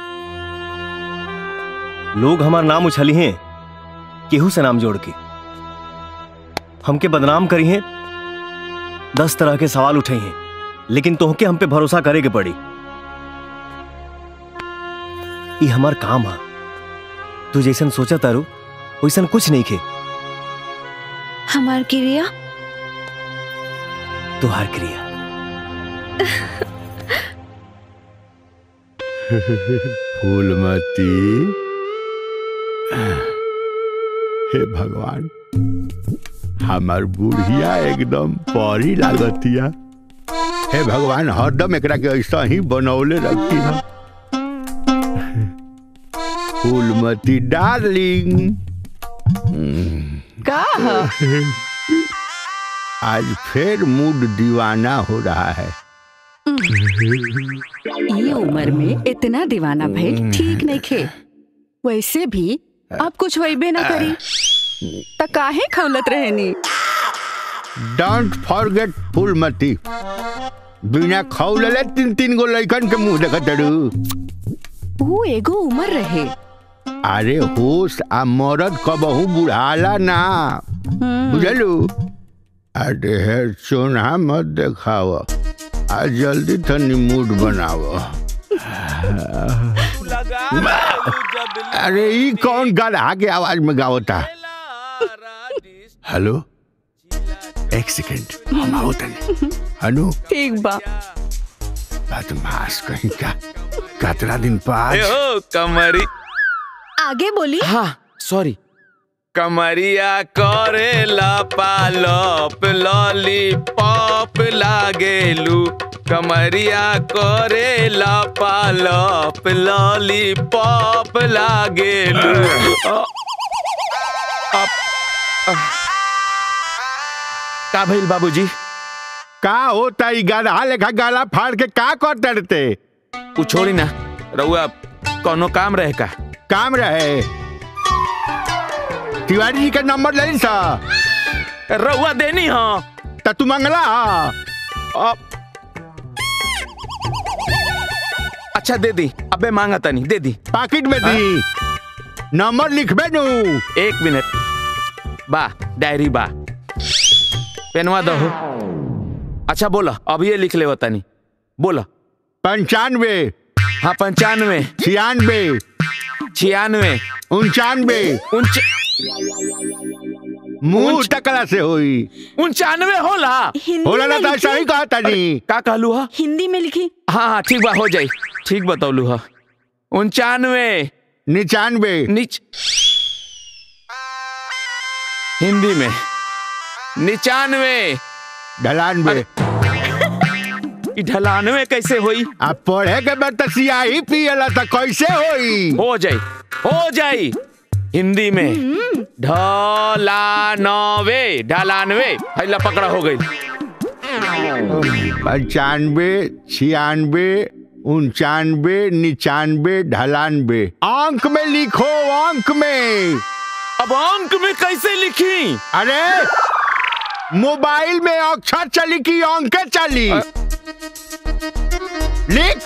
लोग हमार नाम उछली हैं केहू से नाम जोड़ के हमके बदनाम करी हैं दस तरह के सवाल उठे हैं लेकिन तोहके हम पे भरोसा करे के पड़ी ई हमार काम है तू जैसन सोचा तारू वैसन कुछ नहीं खे हमार क्रिया तुहार क्रिया फूलमती हे भगवान हमार बुढ़िया एकदम परी लागतिया हे भगवान हरदम एकरा के ऐसा ही बनौले रखी ना फूलमती डार्लिंग का आज फिर मूड दीवाना हो रहा है ये उम्र में इतना दीवाना भइल ठीक नहीं खे वैसे भी अब कुछ वैबे ना करी त काहे खौलत रहनी डोंट फॉरगेट फूलमती बिना खौलले तीन तीन गो लइकन के मुंह देखत तड़ू वो एगो उम्र रहे अरे होश आ मरद कबहू बुढ़ाला ना बुझलू अरे हे सोना मत देखाव आ जल्दी तनी मूड बनाव अरे ई कौन गधा के आवाज में गावता हेलो एक सेकंड हम आओ तनी अनु ठीक बा बदमाश कहीं का कतरा दिन बाद ओ कमरी आगे बोली हाँ सॉरी कमरिया करेला पालप लॉलीपॉप लागेलू कमरिया करेला पालप लॉलीपॉप लागेलू अ- का भइल बाबूजी का होता ई गधा लेखा गला फाड़ के का कर डरते उ छोड़ी ना रउआ कोनो काम रहे का काम रहे तिवारी जी का नंबर ले सा रउआ देनी हाँ त तू मंगला अब अच्छा दे दी अबे मांगा तनी दे दी पाकिट में दी नंबर लिखबे नु एक मिनट बा डायरी बा पेनवा दो अच्छा बोला अब ये लिख ले तनी बोला पंचानवे हाँ पंचानवे छियानवे छियानवे उनचानवे उनच मुंह टकला से होई उनचानवे होला होला ना तो ऐसा ही कहा तनी का कहलू हा हिंदी में लिखी हाँ हाँ ठीक बा हो जाई ठीक बतौलू हा उनचानवे निन्यानवे निच हिंदी में निचानवे ढलानवे ई ढलानवे कैसे होई अब पढ़े के बाद तो सियाही पियला तो कैसे होई हो जाई हो जाई हिंदी में ढलानवे ढलानवे हैला पकड़ा हो गई पंचानवे छियानवे उनचानवे निन्यानवे ढलानवे अंक में लिखो अंक में अब अंक में कैसे लिखी अरे मोबाइल में अक्षर चली की अंक चली लिख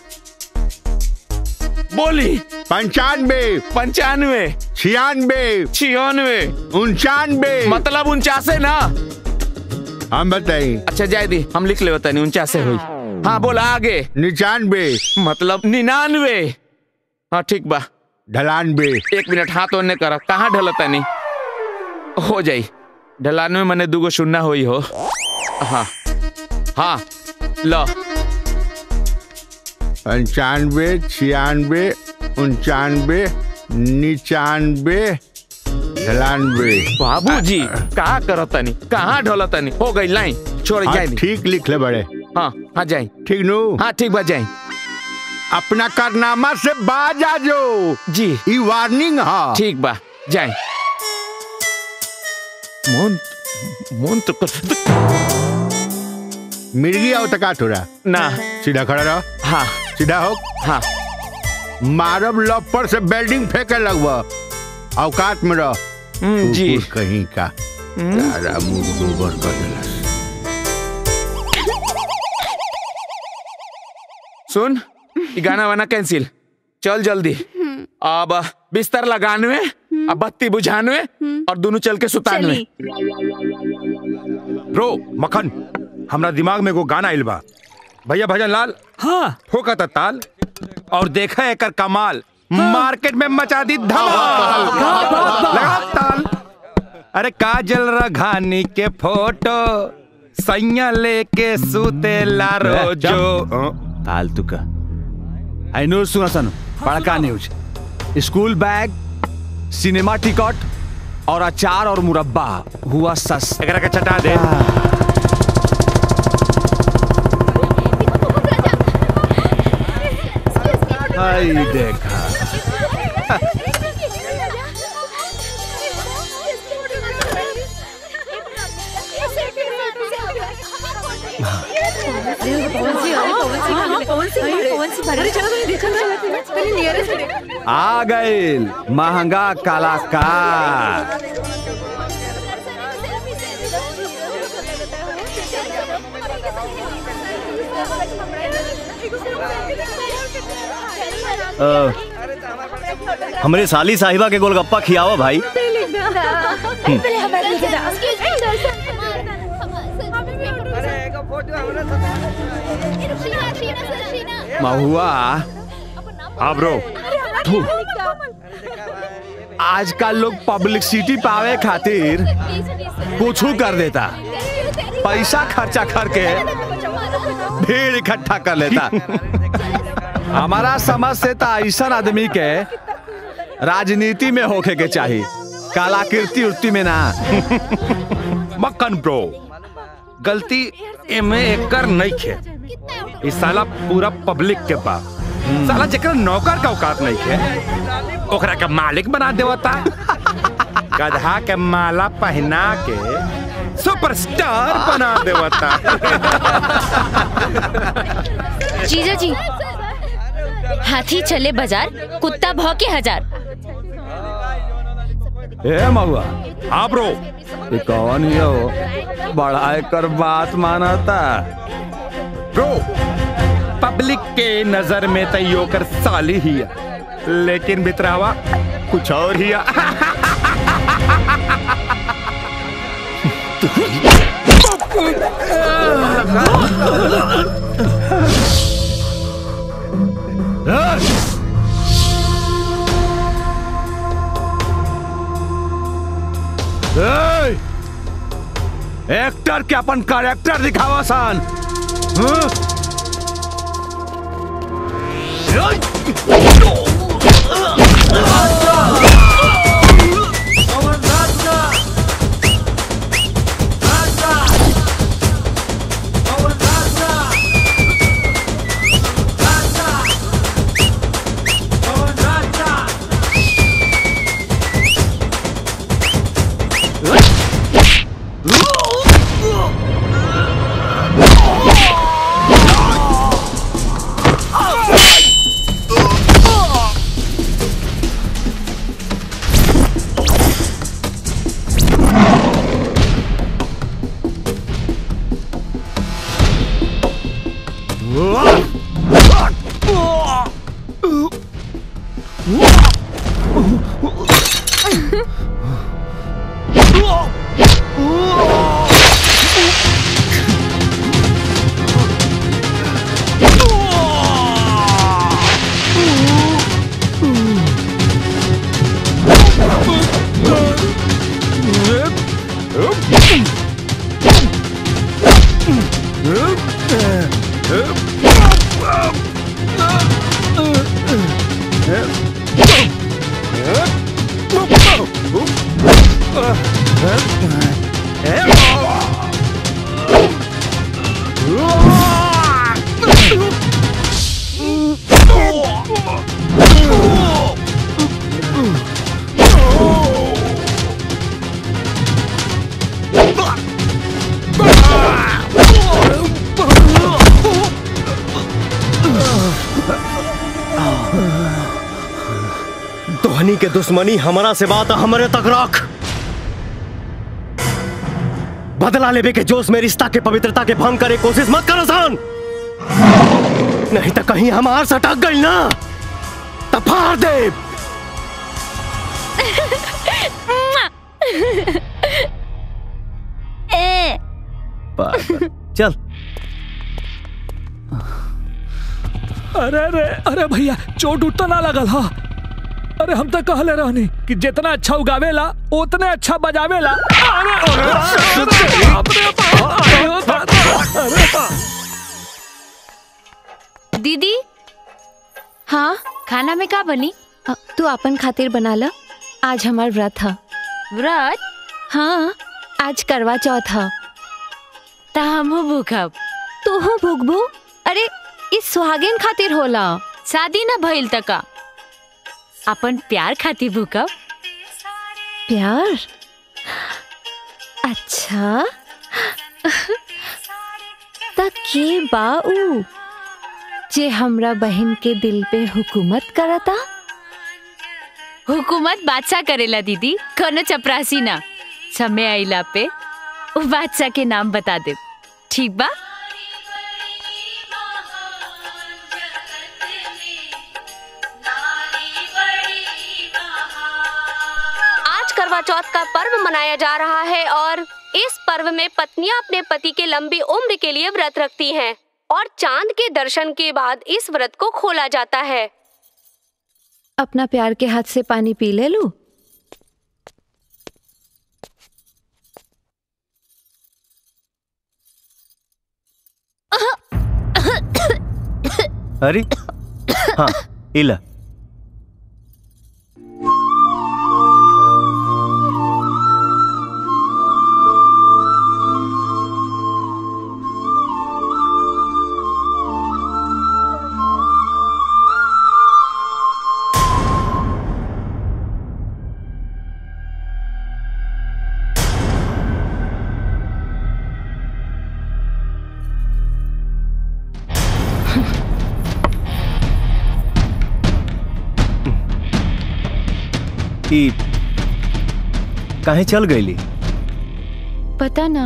बोली पंचानवे पंचानवे छियानवे छियानवे उनचानवे मतलब उनचासे ना हम बताई अच्छा जाए दी हम लिख ले बतानी उनचासे हुई हाँ बोला आगे निन्यानवे मतलब निन्यानवे हाँ ठीक बा ढलानवे एक मिनट हाथ ओने कर कहाँ ढलता नहीं हो जाई ढलानवे मने दूगो सुनना हुई हो हाँ हाँ लो पंचानवे छियानवे उनचानवे निन्यानवे ढलानवे बाबूजी कहाँ करतनी कहाँ ढलतनी हो गई लाइन छोड़ हाँ, जाए दी। ठीक लिख ले बड़े हाँ हाँ जाए ठीक नु हाँ ठीक बा जाए अपना कारनामा से बाज आ जो जी ई वार्निंग हा ठीक बा जाए मोन मोन तो कर मिर्गी आओ तका थोड़ा ना सीधा खड़ा रहो हाँ सीधा हो हाँ मारब लपर से बेल्डिंग फेंके लगवा औकात में रह जी कुकुर कहीं का तारा मुंह गोबर कर देलस सुन ये गाना वाना कैंसिल चल जल्दी अब बिस्तर लगानवे अब बत्ती बुझानवे और दोनों चल के सुतानवे ब्रो मक्खन हमरा दिमाग में एगो गाना आइल बा भैया भजन लाल हाँ ठोका था ताल और देखा एकर कमाल मार्केट में मचा दी धमाल लगा ताल अरे काजल रघानी के फोटो सैया लेके सूते ला रोजो फालतू का आई नो सुना सन बड़का news school bag cinema ticket और अचार और मुरब्बा हुआ सस एकरा के चटा दे हाय देखा आ गए महंगा कलाकार अ, हमरे साली साहिबा के गोलगप्पा खियावा भाई महुआ हाँ ब्रो थू। आजकल लोग पब्लिसिटी पावे खातिर कुछ कर देता पैसा खर्चा करके भीड़ इकट्ठा कर लेता हमारा समझ से तो ऐसा आदमी के राजनीति में होके के चाहिए कलाकृति उर्ति में ना मक्खन ब्रो गलती एमे एकर नहीं खे ई साला पूरा पब्लिक के बा साला जेकर नौकर का औकात नहीं खे ओकरा के मालिक बना देवता गधा के माला पहना के सुपरस्टार बना देवता जीजा जी हाथी चले बाजार कुत्ता भौके हजार ए महुआ हाँ ब्रो ये कौन ही हो बड़ा कर बात माना था ब्रो पब्लिक के नजर में तो योकर साली ही है लेकिन बितरावा कुछ और ही है ए! एक्टर के अपन कैरेक्टर दिखावा सन हाँ? तोहनी के दुश्मनी हमारा से बात हमारे तक रख बदला लेवे के जोश में रिश्ता के पवित्रता के भंग करे कोशिश मत करो सान नहीं तो कहीं हमार सटक गई ना तो फाड़ दे पागल। चल अरे अरे अरे भैया चोट उठ तो ना लगल हा अरे हम तो कहले रहनी कि जितना अच्छा उगावेला उतने अच्छा बजावेला अरे अरे, अरे, बाप रे बाप, अरे, दादा, अरे, बाप। दीदी हाँ खाना में का बनी अ, तू अपन खातिर बना ला आज हमार व्रत है व्रत हाँ आज करवा चौथ है ता हमहू भूखब तू हो भूखबू अरे इस सुहागिन खातिर होला शादी ना भइल तका अपन प्यार खातिर भूखब प्यार अच्छा त के बा ऊ जे हमरा बहन के दिल पे हुकूमत करता हुकूमत बादशाह करेला दीदी कोनो चपरासी ना समय आइला पे वो बादशाह के नाम बता दे ठीक बा आज करवा चौथ का पर्व मनाया जा रहा है और इस पर्व में पत्नियां अपने पति के लंबी उम्र के लिए व्रत रखती हैं और चांद के दर्शन के बाद इस व्रत को खोला जाता है अपना प्यार के हाथ से पानी पी ले लू अरे हाँ इला ई काहे चल गईली पता ना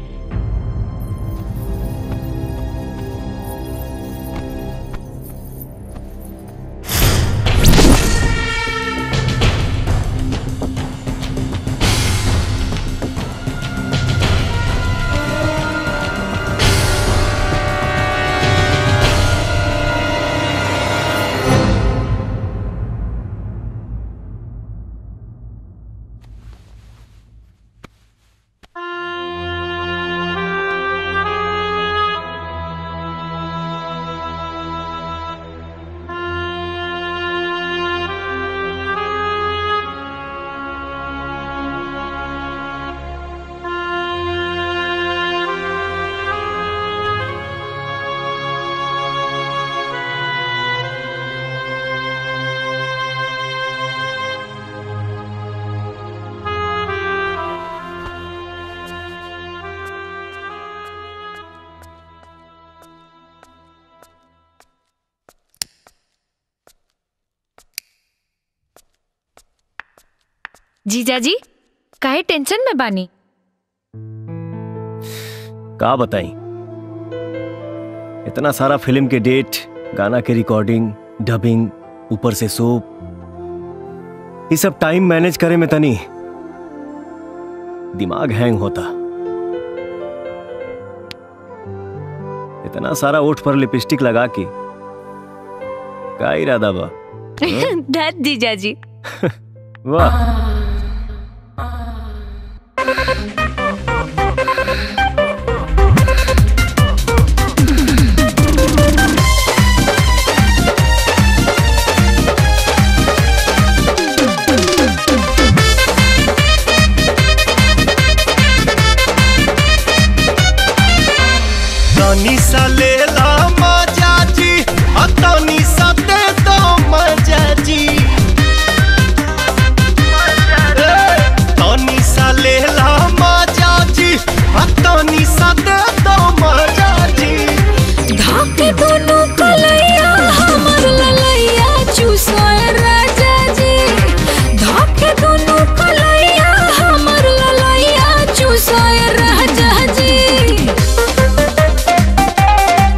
जीजा जी काहे टेंशन में बानी का बताई इतना सारा फिल्म के डेट गाना के रिकॉर्डिंग डबिंग ऊपर से सोप ये सब टाइम मैनेज करे में तनी दिमाग हैंग होता इतना सारा ओठ पर लिपस्टिक लगा के का इरादा बा धत जीजा जी वाह तनी सा ले ला मजा जी आ तनी सा दे दो मजा जी ए, तनी सा ले ला मजा जी आ तनी सा दे दो मजा जी धाके दोनों कलैया हमर ललैया चूसोए राजा जी धाके दोनों कलैया हमर ललैया चूसोए राजा जी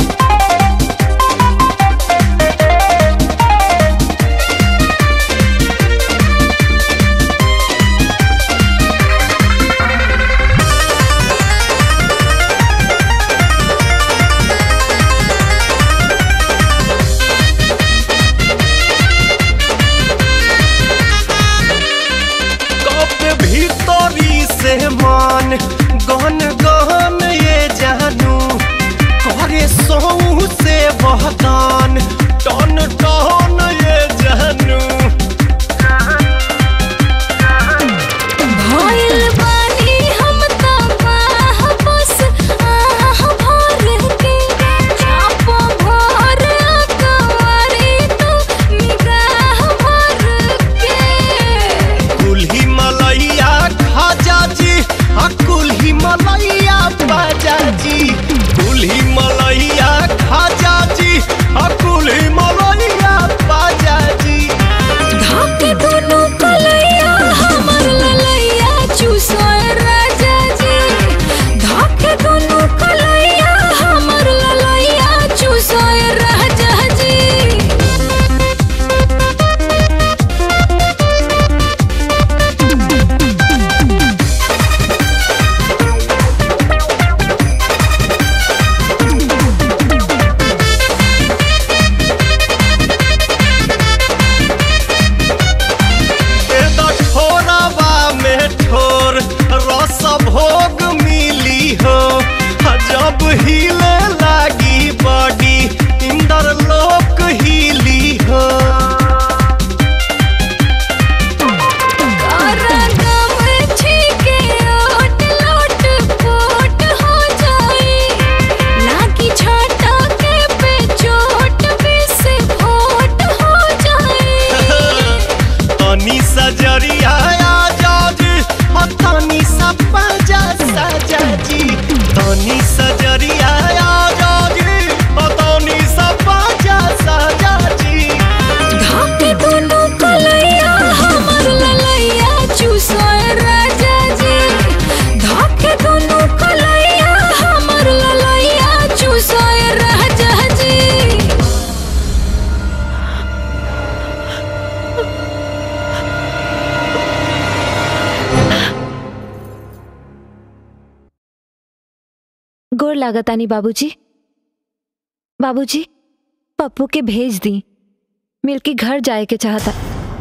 गोर लागतानी बाबूजी बाबूजी पप्पू के भेज दी मिलके घर जाए के चाहता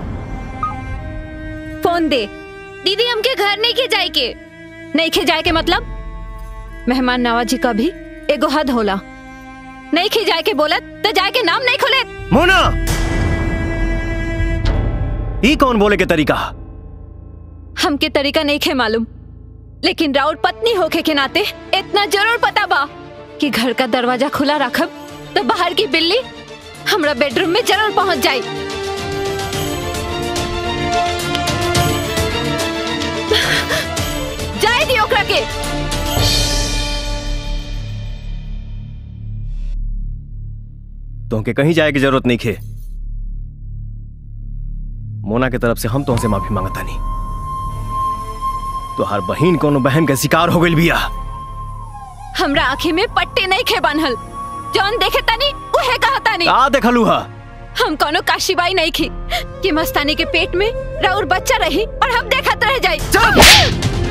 फोन दे दीदी हमके घर नहीं के जाए के नहीं खे जाए के मतलब मेहमान नवाजी का भी एगो हद होला नहीं खे जाए के बोलत तो जाए के नाम नहीं खोले मोना ई कौन बोले के तरीका हमके तरीका नहीं खे मालूम लेकिन राउत पत्नी होके के नाते इतना जरूर पता बा कि घर का दरवाजा खुला रखब तो बाहर की बिल्ली हमरा बेडरूम में जरूर पहुंच जाई जाए दी ओकरा के तुमके कहीं जाए की जरूरत नहीं खे मोना के तरफ से हम तुमसे माफी मांगता नहीं तो हर बहन कोनो बहन के शिकार हो गई बिया हमरा आँखी में पट्टी नहीं खे बांधल जौन देखे तानी उहे कहता नहीं का देखलू हा हम कोनो काशीबाई नहीं खी कि मस्तानी के पेट में राउर बच्चा रही और हम देखत रह जाई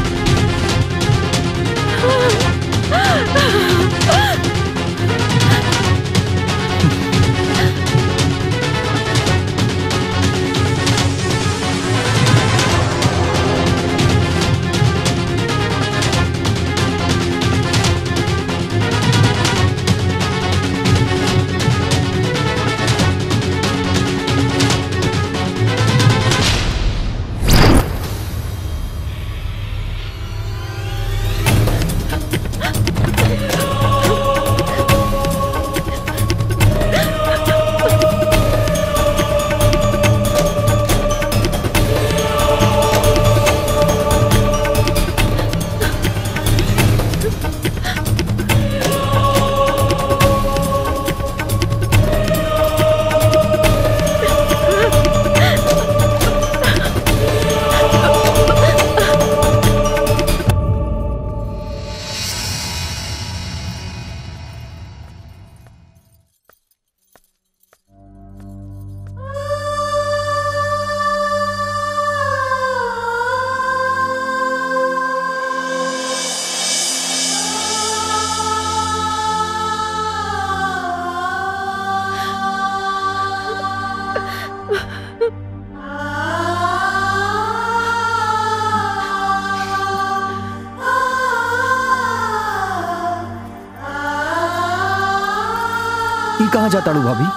ई कहाँ जाता रू भाभी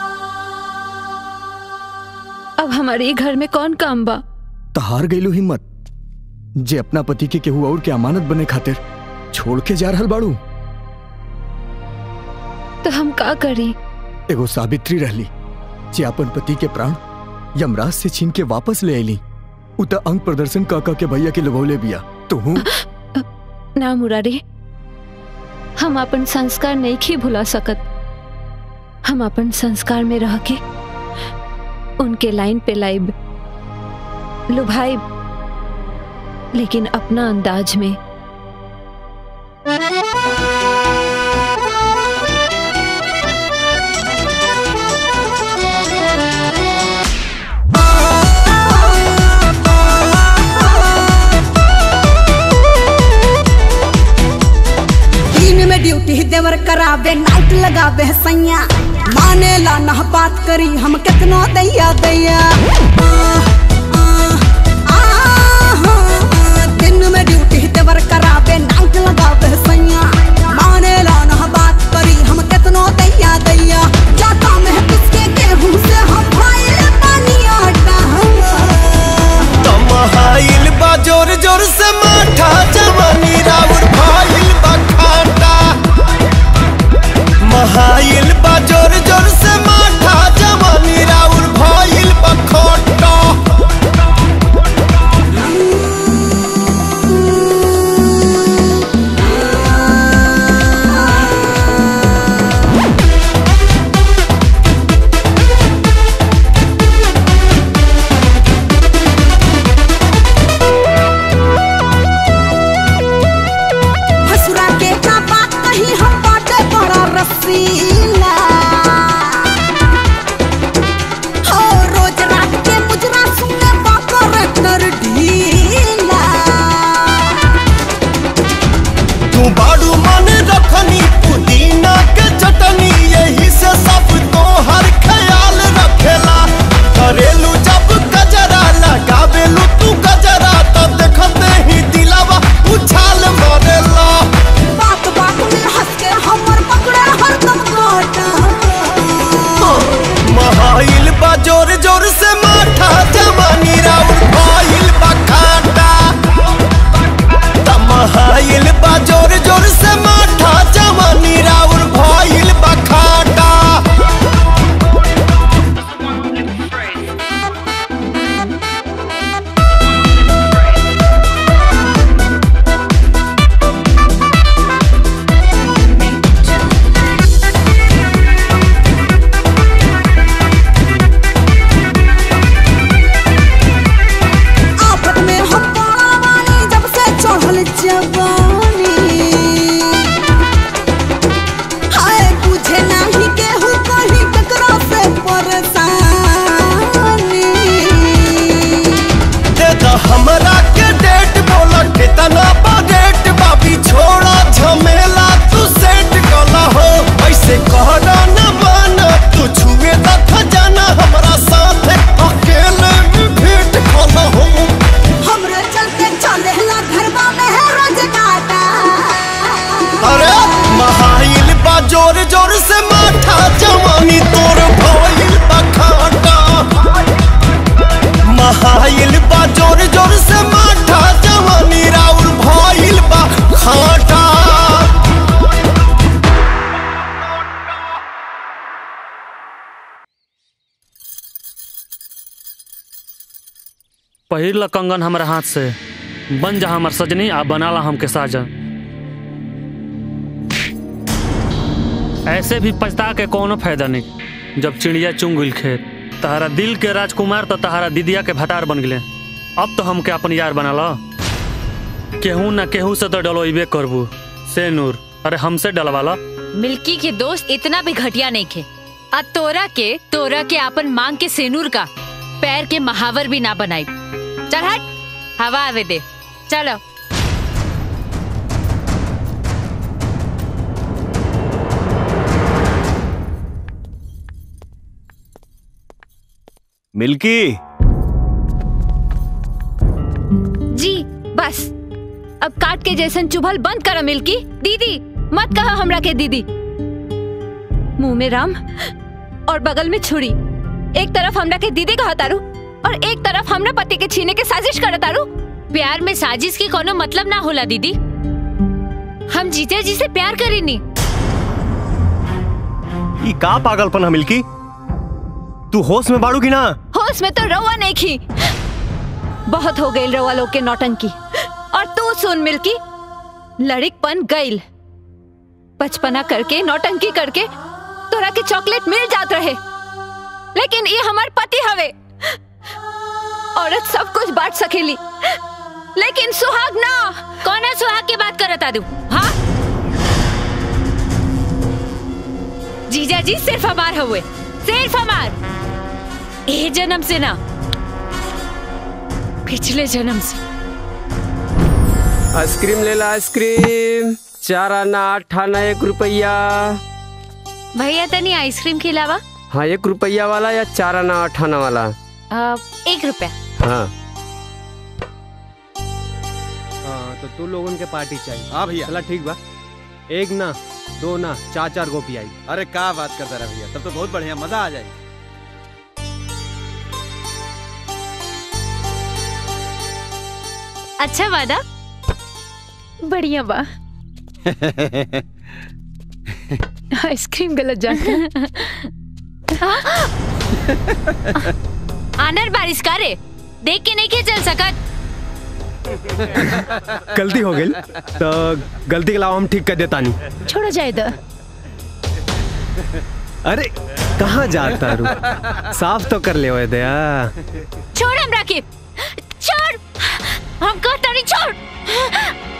अब हमारे ये घर में कौन काम बा तो हार गईलू हिम्मत जे अपना पति के केहू और के अमानत बने खातिर छोड़ के जा रहल बाड़ू तो हम का करी एगो सावित्री रहली जे अपन पति के प्राण यमराज से छीन के वापस ले आईली उ त अंग प्रदर्शन का का के भैया के लगौले बिया तो हूँ ना मुरारी हम अपन संस्कार नहीं खी भुला सकत हम अपन संस्कार में रह के उनके लाइन पे लाइब लुभाइब लेकिन अपना अंदाज में दिन में ड्यूटी देवर करावे नाइट लगावे सैया माने ला ना बात करी हम कितना दैया दैया आह, आह, आह, आह, दिन में ड्यूटी देवर करावे नाइट लगावे सैया माने ला ना बात करी हम कितना दैया दैया जाता में किसके गेहूं से हम भाई पानी आटा तमहाइल बा जोर जोर से माठा जवानी राउर भाइल बा खाटा महाइल बा जोर जोर से माठा जवानी राउर भाइल बा खोटा बहाइल बा जोर जोर से माठा जवानी राउर भाइल बा खाटा पहिर ल कंगन हमारे हाथ से बन जा हमार सजनी आ बना ला हमके साजन ऐसे भी पछता के कोनो फायदा नहीं जब चिड़िया चुंग गइल खेत तहरा दिल के राजकुमार तो तहरा दीदिया के भतार बन गए अब तो हमके अपन यार बना ला केहू ना केहू से तो डलोइबे करबू से नूर अरे हमसे डलवा ला मिल्की के दोस्त इतना भी घटिया नहीं खे आ तोरा के तोरा के अपन मांग के सेनूर का पैर के महावर भी ना बनाई चल हट हवा आवे दे चलो मिल्की जी बस अब काट के जैसन चुभल बंद कर मिल्की दीदी मत कहा हमरा के दीदी मुंह में राम और बगल में छुरी एक तरफ हमरा के दीदी कहा तारू और एक तरफ हमरा पति के छीने के साजिश कर तारू प्यार में साजिश के कोनो मतलब ना होला दीदी हम जीते जी से प्यार करेनी ई का पागलपन है मिल्की तू होश में बाड़ू की ना होश में तो रवा नहीं खी बहुत हो गई रवा लोग के नौटंकी और तू सुन मिल्की लड़िकपन गईल बचपना करके नौटंकी करके तोरा के चॉकलेट मिल जात रहे लेकिन ये हमार पति हवे औरत सब कुछ बांट सकेली लेकिन सुहाग ना कौन है सुहाग की बात करता तू हाँ जीजा जी सिर्फ हमार हुए सिर्फ हमार ए जन्म से ना पिछले जन्म से आइसक्रीम ले ला आइसक्रीम चार आना आठ आना एक रुपया भैया तनी आइसक्रीम के अलावा हाँ एक रुपया वाला या चार आना आठ आना वाला अ, एक रुपया हाँ हाँ तो तू लोगन के पार्टी चाहिए हाँ भैया चला ठीक बा एक ना दो ना चार चार गोपी आई अरे क्या बात करता रहा भैया तब तो बहुत बढ़िया मजा आ जाएगा अच्छा वादा बढ़िया बा आइसक्रीम गलत जाता आनर बारिश करे देख के नहीं के चल सकत गलती हो गई तो गलती के अलावा हम ठीक कर देता नहीं छोड़ो जाए दो अरे कहाँ जाता रू साफ तो कर ले ओए दया छोड़ हम राकिब छोड़ हम कहता नहीं छोड़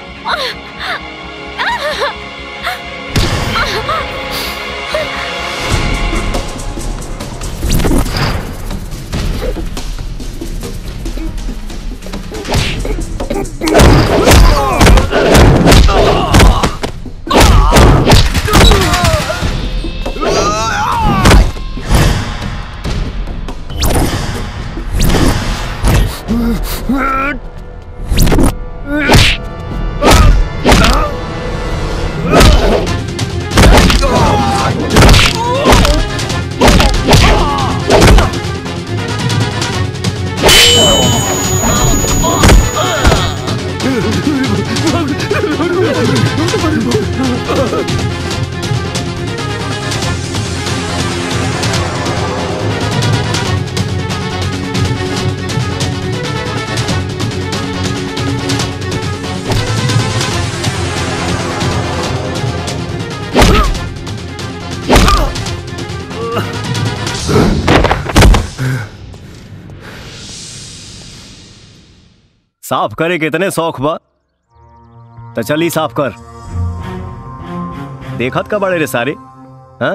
साफ करे के इतने शौक बा तो चली साफ कर देखत का बड़े रे सारे हाँ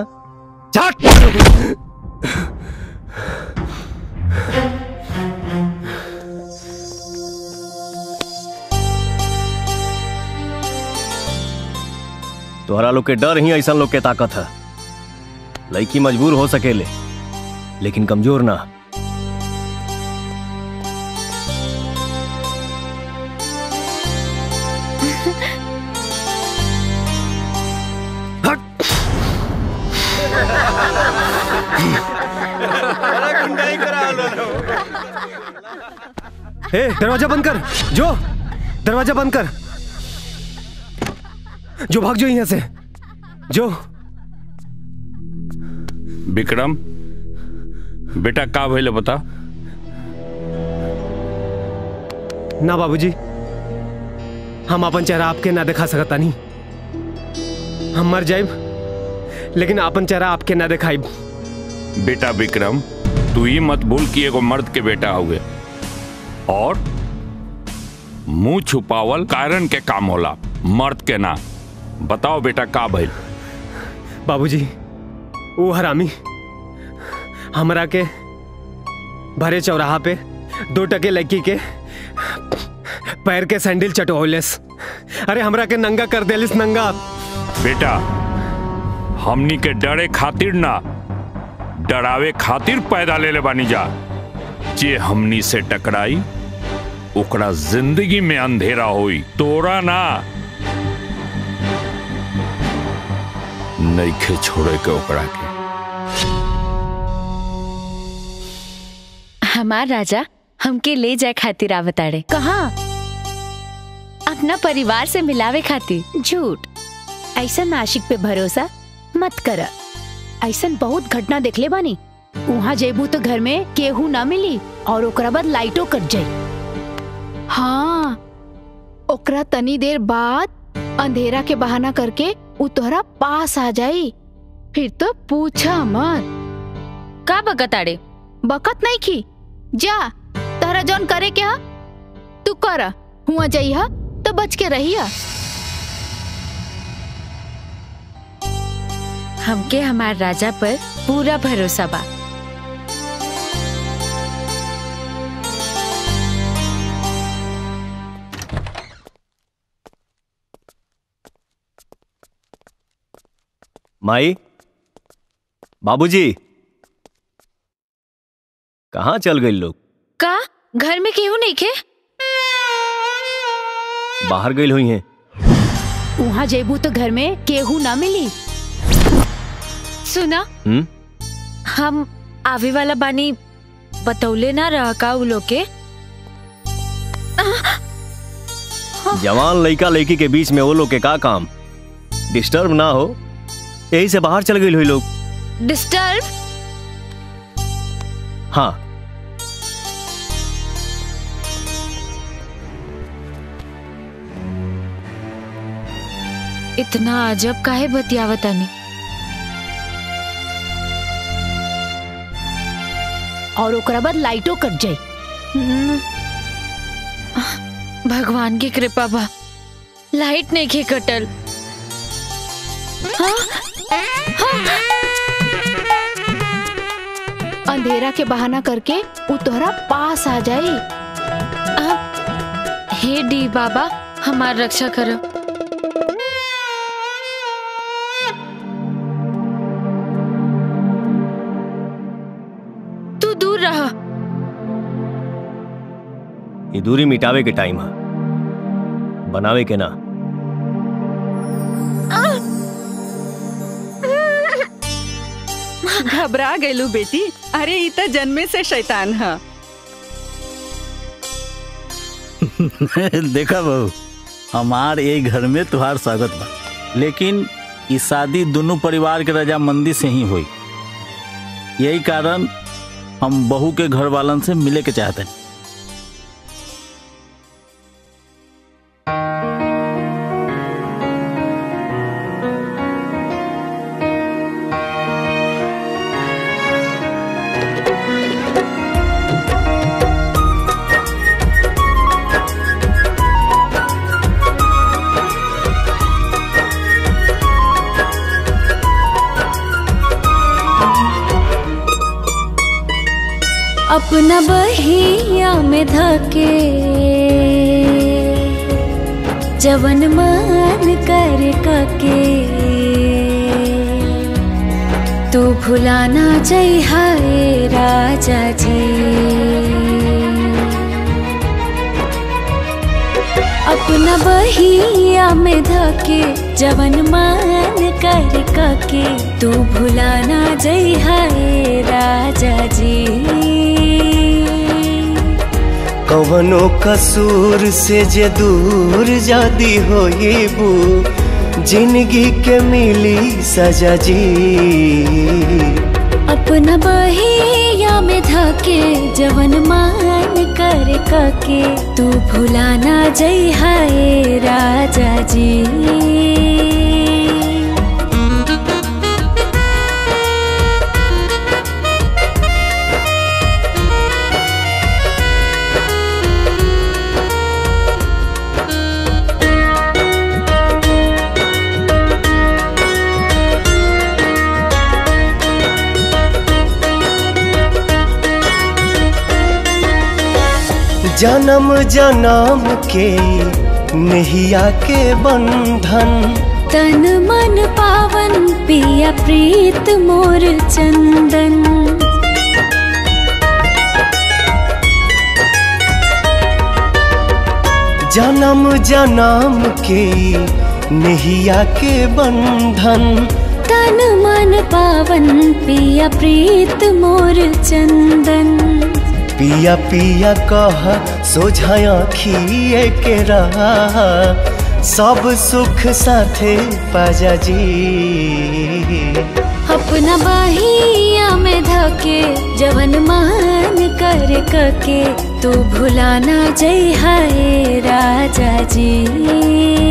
तोहरा लोग के डर ही ऐसा लोग के ताकत है लड़की मजबूर हो सकेले लेकिन कमजोर ना बड़ा गुंडाई करा लो ए दरवाजा बंद कर जो दरवाजा बंद कर जो भाग जो यहाँ से जो विक्रम बेटा का भइले बता ना बाबूजी हम अपन चेहरा आपके ना दिखा सकता नहीं हम मर जाइब लेकिन अपन चेहरा आपके ना दिखाइब बेटा विक्रम तू ही मत भूल कि एगो मर्द के बेटा हुए और मुंह छुपावल कारण के काम होला मर्द के ना बताओ बेटा का भइल बाबूजी वो हरामी हमरा के भरे चौराहा पे दो टके लड़की के पैर के सैंडल चटोलेस अरे हमरा के नंगा कर देलिस नंगा बेटा हमनी के डरे खातिर ना डरावे खातिर पैदा ले ले बानी जा जे हमनी से टकराई ओकरा जिंदगी में अंधेरा होई तोरा ना नइखे छोड़े के ओकरा के हमार राजा हमके ले जाए खातिर आवताड़े कहा अपना परिवार से मिलावे खातिर झूठ ऐसा नाशिक पे भरोसा मत कर ऐसा बहुत घटना देखले बानी वहाँ जेबू तो घर में केहू ना मिली और ओकरा बाद लाइटो कट जाई हाँ ओकरा तनी देर बाद अंधेरा के बहाना करके उ तोहरा पास आ जाई फिर तो पूछा मत का बकताड़े बकत नहीं की जा तहरा जौन करे क्या तू कर हुआ जाइहा तो बच के रहिया हमके हमार राजा पर पूरा भरोसा बा माई बाबूजी कहाँ चल गए लोग का घर में केहू नहीं खे बाहर गई हुई हैं वहाँ जेबू तो घर में केहू ना मिली सुना हम्म हम आवे वाला बानी बतौले ना रहा का उ लोग के जवान लड़का लड़की के बीच में वो लोग के का काम डिस्टर्ब ना हो यही से बाहर चल गई हुई लोग डिस्टर्ब हाँ इतना अजब काहे बतियावतानी और ओकरा बाद लाइटो कट जाई हम्म। भगवान की कृपा बा लाइट नहीं खे कटल हाँ? हाँ? अंधेरा के बहाना करके उ तोहरा पास आ जाई हे डी बाबा हमार रक्षा करो तू दूर रहा ये दूरी मिटावे के टाइम है बनावे के ना घबरा गईलू बेटी अरे ई त जन्मे से शैतान है देखा बहू हमार ये घर में तुहार स्वागत बा लेकिन ई शादी दोनों परिवार के रजामंदी से ही हुई यही कारण हम बहू के घर वालन से मिले के चाहते हैं अपना बहिया में धके जवन मान कर कके तू भुलाना जय हाय राजा जी अपना बहिया में धके जवन मान कर कके तू भुलाना जय हाय राजा जी कवनो कसूर से जे दूर जादी होइबू जिंदगी के मिली सजा जी अपना बहिया में धके जवन मान कर कके तू भुलाना जई हाय राजा जी जन्म जन्म के नहिया के बंधन तन मन पावन पिया प्रीत मोर चंदन जन्म जन्म के नहिया के बंधन तन मन पावन पिया प्रीत मोर चंदन पिया पिया कह सोझाया खिए के रहा सब सुख साथे पाजा जी अपना बहिया में धके जवन मान कर कके तू भुलाना जई हाय राजा जी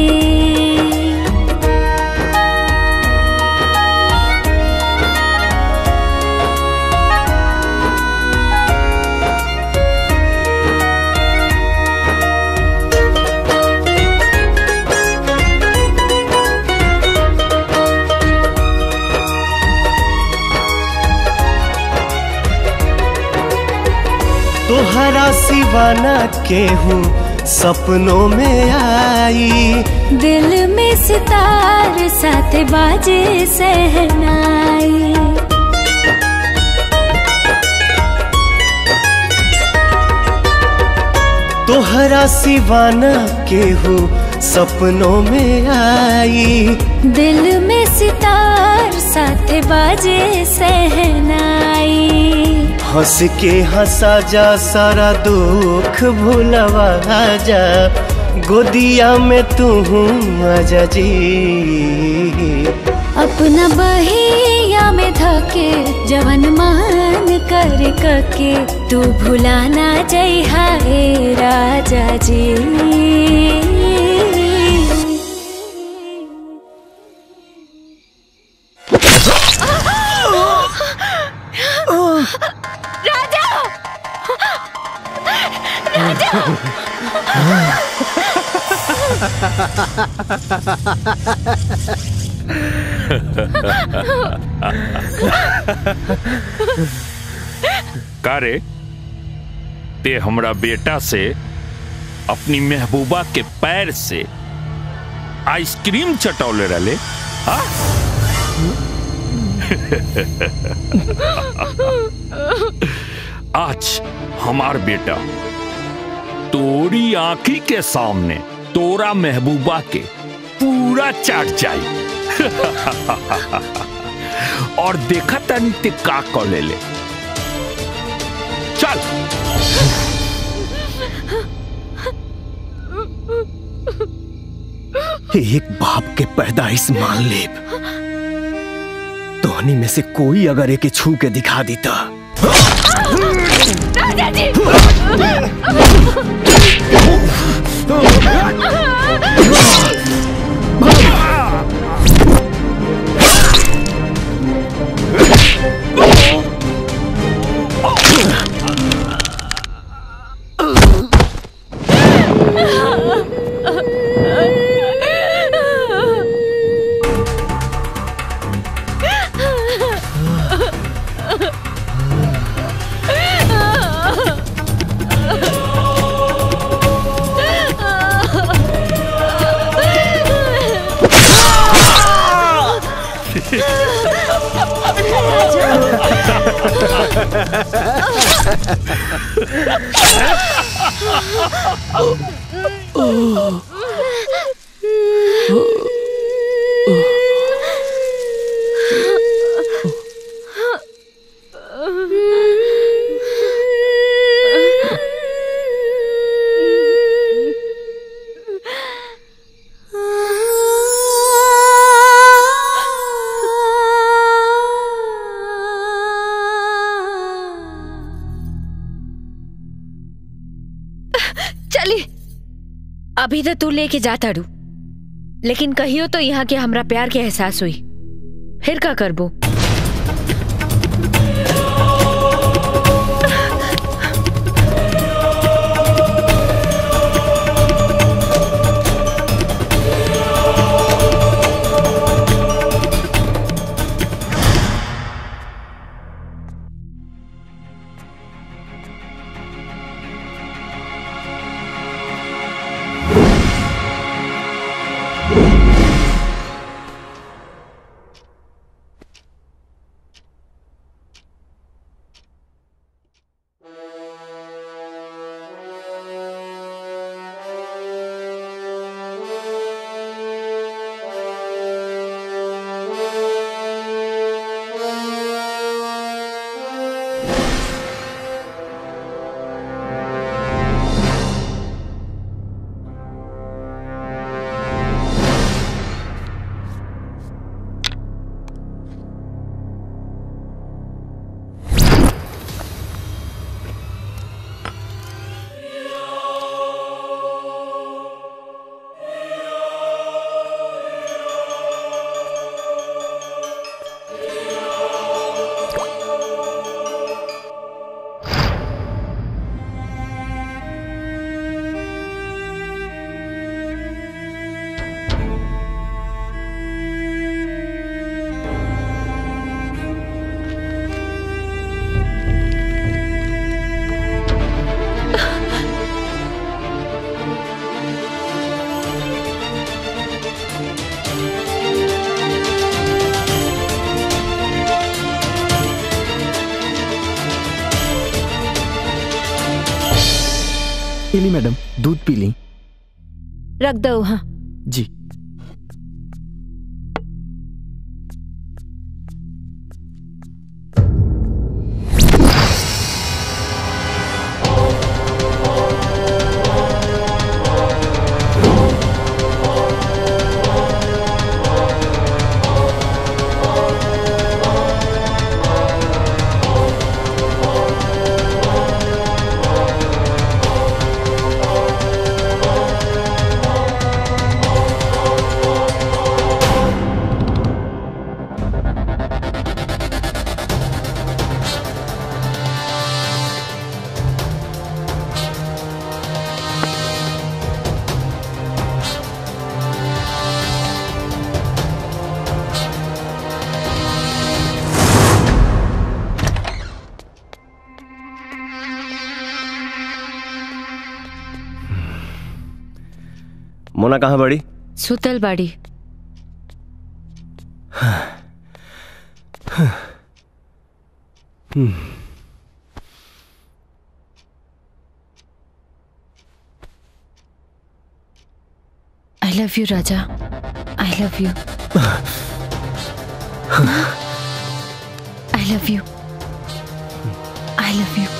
तोहरा सिवाना केहू सपनों में आई दिल में सितार साथ बाजे सहनाई तोहरा सिवाना केहू सपनों में आई दिल में सितार साथ बाजे सहनाई हंस के हंसा जा सारा दुख भुलवा जा गोदिया में तू आजा जी अपना बहिया में धके जवन मान कर कके तू भुलाना जई हाय राजा जी राजा राजा का रे ते हमरा बेटा से अपनी महबूबा के पैर से आइसक्रीम चटौले रले हाँ? आज हमार बेटा तोरी आंखी के सामने तोरा महबूबा के पूरा चाट जाई और देखा तनी ते का कर ले ले चल एक बाप के पैदाइश मान ले तोहनी में से कोई अगर एके छू के दिखा देता राजा जी अभी तो तू लेके जाता रू लेकिन कहियो तो यहाँ के हमरा प्यार के एहसास हुई फिर का करबो पी ली मैडम दूध पी ली रख दो हाँ जी मोना कहाँ बड़ी सुतल बाड़ी हम्म। आई लव यू राजा I love you I love you I love you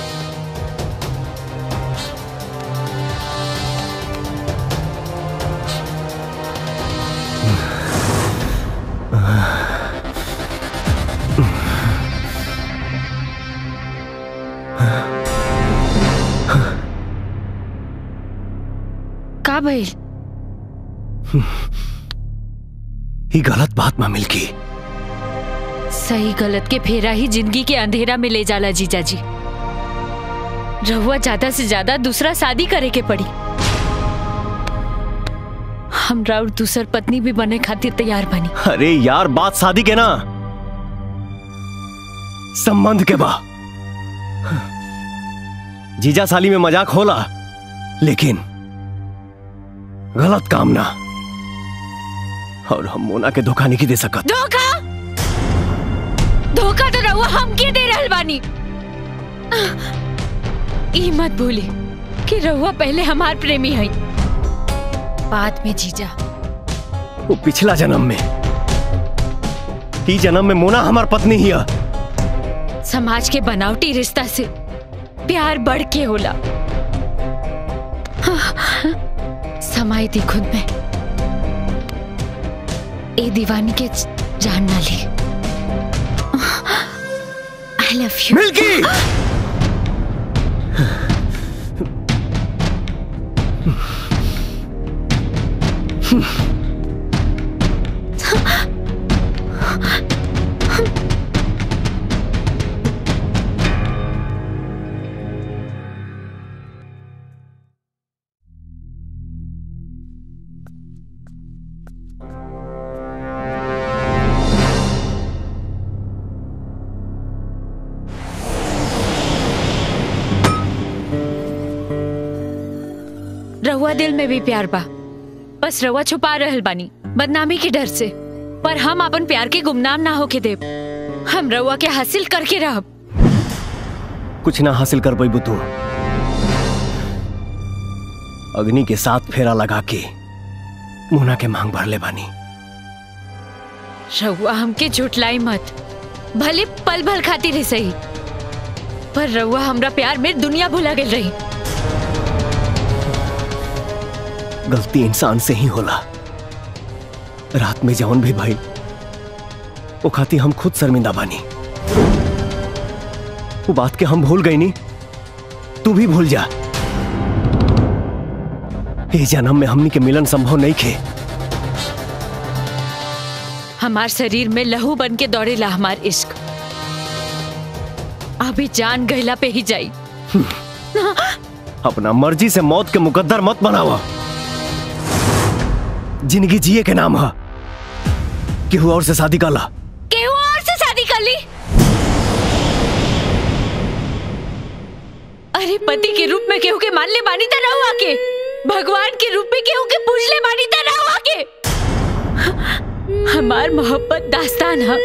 का भइल ही गलत बात में मिलकी सही गलत के फेरा ही जिंदगी के अंधेरा में ले जाला जीजा जी रहुआ ज्यादा से ज्यादा दूसरा शादी करे के पड़ी हमरा और दूसर पत्नी भी बने खातिर तैयार बनी अरे यार बात शादी के ना संबंध के बा जीजा साली में मजाक होला लेकिन गलत काम ना और हम मोना के धोखा नहीं दे सकत धोखा धोखा तो रहुआ हम के दे रहल बानी ई मत भूली कि रहुआ पहले हमार प्रेमी है बाद में जीजा वो पिछला जन्म में ई जन्म में मोना हमार पत्नी ही है समाज के बनावटी रिश्ता से प्यार बढ़ के होला समाई थी खुद में ए दीवानी के जान ना ली आई लव यू मिल्की रहुआ दिल में भी प्यार बा बस रहुआ छुपा रहल बानी बदनामी के डर से पर हम अपन प्यार के गुमनाम ना होके देब हम रहुआ के हासिल करके रहब कुछ ना हासिल कर पाई तू अग्नि के साथ फेरा लगा के मुना के मांग भर ले बानी रहुआ हमके झुटलाई मत भले पल भल खाती रही सही पर रहुआ हमरा प्यार में दुनिया भुला गई रही गलती इंसान से ही होला रात में जौन भी भाई वो खाती हम खुद शर्मिंदा बानी वो बात के हम भूल गई नी तू भी भूल जा ये जन्म में हमनी के मिलन संभव नहीं खे हमार शरीर में लहू बन के दौड़ेला हमार इश्क अभी जान गहला पे ही जाई अपना मर्जी से मौत के मुकद्दर मत बनावा जिंदगी जिए के नाम है केहू और से शादी कर ला केहू और से शादी कर ली अरे पति के रूप में केहू के मान ले बानी त रहुआ के भगवान के रूप में केहू के पूज ले बानी त रहुआ के हमार मोहब्बत दास्तान है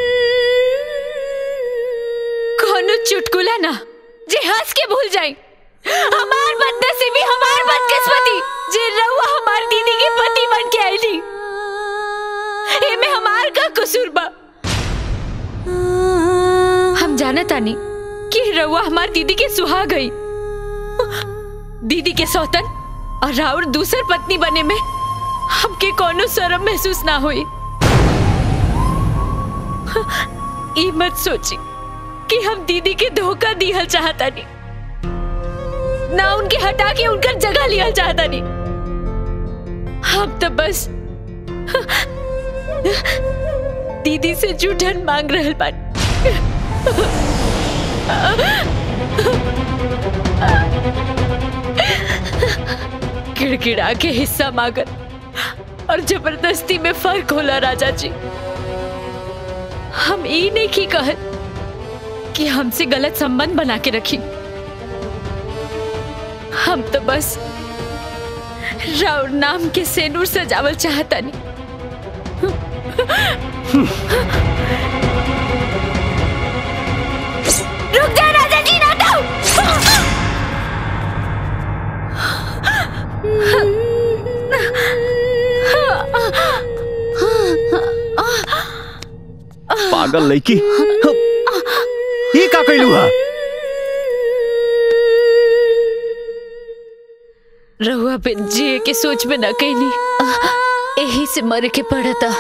कोनो चुटकुला ना जे हंस के भूल जाई हमार बदनसीबी हमार बदकिस्मती जे रहुआ हमार दीदी के पति बन के आईली एमे हमार का कसूर बा हम जाना तानी कि रहुआ हमार दीदी के सुहा गई दीदी के सौतन और राउर दूसर पत्नी बने में हमके कोनो शर्म महसूस ना हुई ई मत सोची कि हम दीदी के धोखा दिहल चाहता नहीं ना उनके हटा के उनकर जगह लिया चाहता नहीं हम तो बस दीदी से जूठन मांग रहल बानी किड़किड़ा के हिस्सा मांगत और जबरदस्ती में फर्क होला राजा जी हम ई नहीं की कहत कि हमसे गलत संबंध बना के रखी हम तो बस राउर नाम के सेनूर सजावल चाहता नहीं रुक जा राजा जी ना तो पागल लड़की ये का कैलू हा रहुआ पे जिए के सोच में न कैली यही से मर के पड़ता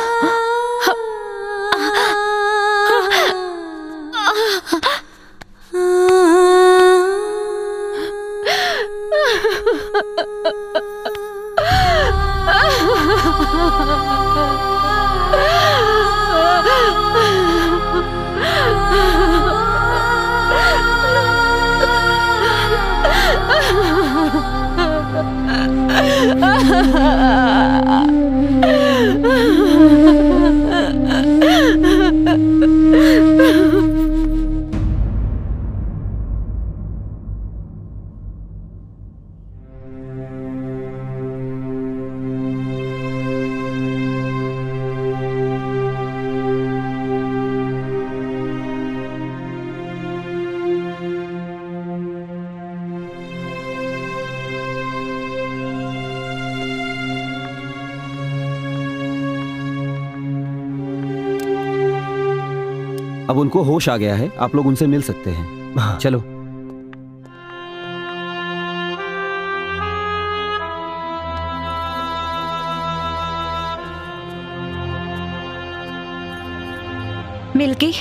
अब उनको होश आ गया है आप लोग उनसे मिल सकते हैं चलो मिल्की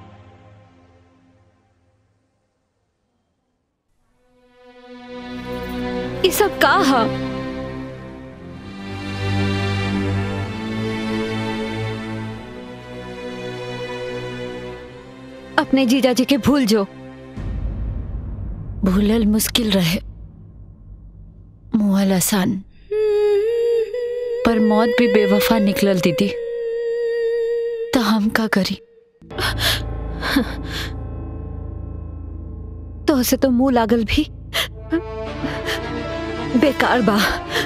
ये सब का है अपने जीजा जी के भूल जो भूलल मुश्किल रहे मुहल आसान पर मौत भी बेवफा निकलल दीदी तो हम का करी तो उसे तो मुंह लागल भी बेकार बा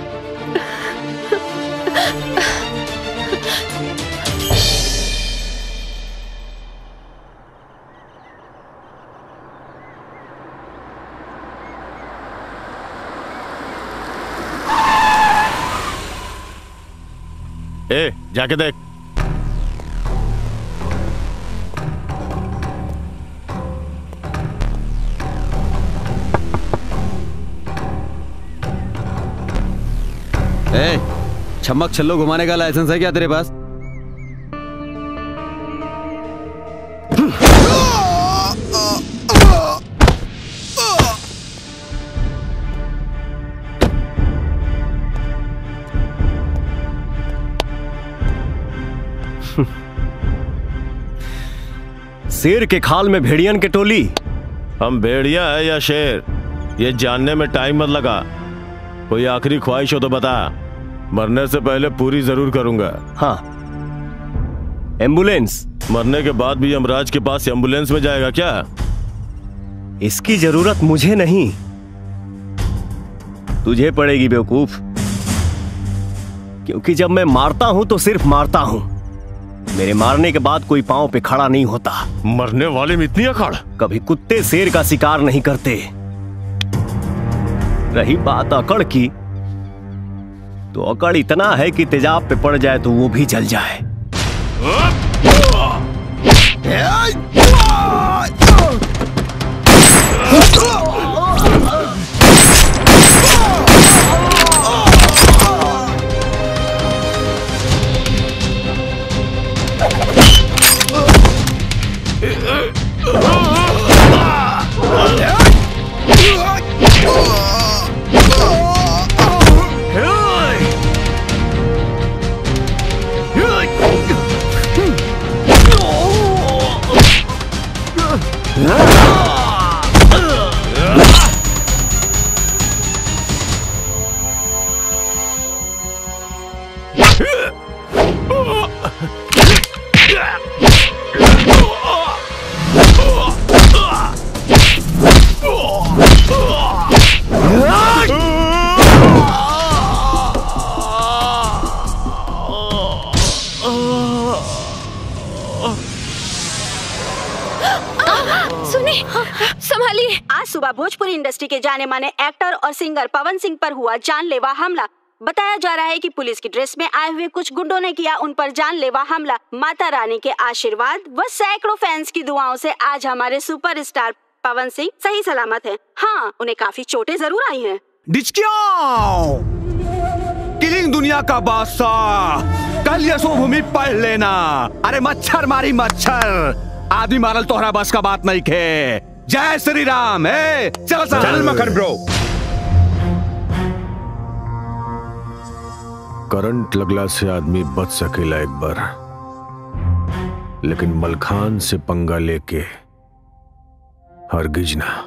ए जाके देख ए छमक छल्लो घुमाने का लाइसेंस है क्या तेरे पास शेर के खाल में भेड़ियन के टोली हम भेड़िया है या शेर ये जानने में टाइम मत लगा कोई आखिरी ख्वाहिश हो तो बता मरने से पहले पूरी जरूर करूंगा हाँ एम्बुलेंस मरने के बाद भी यमराज के पास एम्बुलेंस में जाएगा क्या इसकी जरूरत मुझे नहीं तुझे पड़ेगी बेवकूफ क्योंकि जब मैं मारता हूं तो सिर्फ मारता हूं मेरे मारने के बाद कोई पांव पे खड़ा नहीं होता मरने वाले में इतनी अकड़ कभी कुत्ते शेर का शिकार नहीं करते रही बात अकड़ की तो अकड़ इतना है कि तेजाब पे पड़ जाए तो वो भी जल जाए सुनिए संभालिए आज सुबह भोजपुरी इंडस्ट्री के जाने माने एक्टर और सिंगर पवन सिंह पर हुआ जानलेवा हमला बताया जा रहा है कि पुलिस की ड्रेस में आए हुए कुछ गुंडों ने किया उन पर जानलेवा हमला माता रानी के आशीर्वाद व सैकड़ों फैंस की दुआओं से आज हमारे सुपरस्टार पवन सिंह सही सलामत हैं। हाँ उन्हें काफी चोटें जरूर आई हैं। डिचकियाओ किलिंग दुनिया का बादशाह कल यशोभूमि पढ़ लेना अरे मच्छर मारी मच्छर आदमी मारल तोहरा बस का बात नहीं खे जय श्री राम है चल चल मखन ब्रो करंट लगला से आदमी बच सकेला एक बार लेकिन मलखान से पंगा लेके हरगिज ना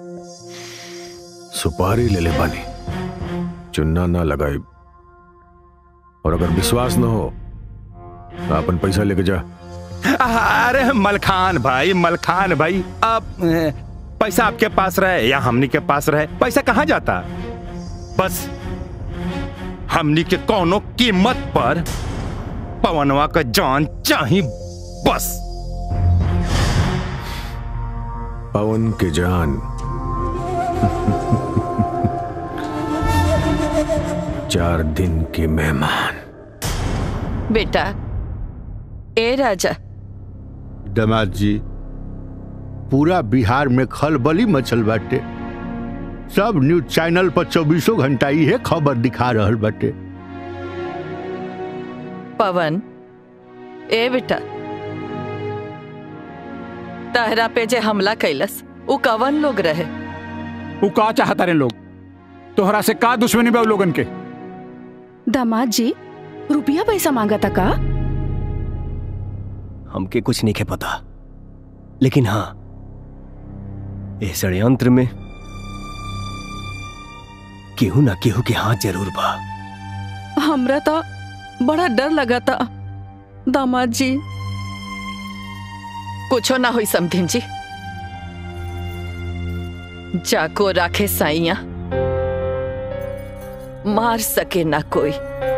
सुपारी ले ले बानी चुन्ना ना लगाई और अगर विश्वास ना हो तो अपन पैसा लेके जा अरे मलखान भाई मलखान भाई अब ए, पैसा आपके पास रहे या हमनी के पास रहे पैसा कहाँ जाता बस हमनी के कोनो कीमत पर पवनवा का जान चाही बस पवन के जान चार दिन के मेहमान बेटा ए राजा दमाद जी पूरा बिहार में खलबली मचल बाटे सब न्यूज चैनल पर चौबीसों घंटा इहे खबर दिखा रहल बाटे पवन ए बेटा तहरा पे जे हमला कैलस उ कवन लोग रहे वो का चाहता रे लोग तोहरा से का दुश्मनी बा उ लोगन के दामाद जी रुपया पैसा मांगा था का हमके कुछ नहीं के पता लेकिन हाँ ये षड्यंत्र में केहू ना केहू के हाथ जरूर बा हमरा तो बड़ा डर लगा था दामाद जी कुछो ना हुई समधिन जी जाको राखे साइया मार सके ना कोई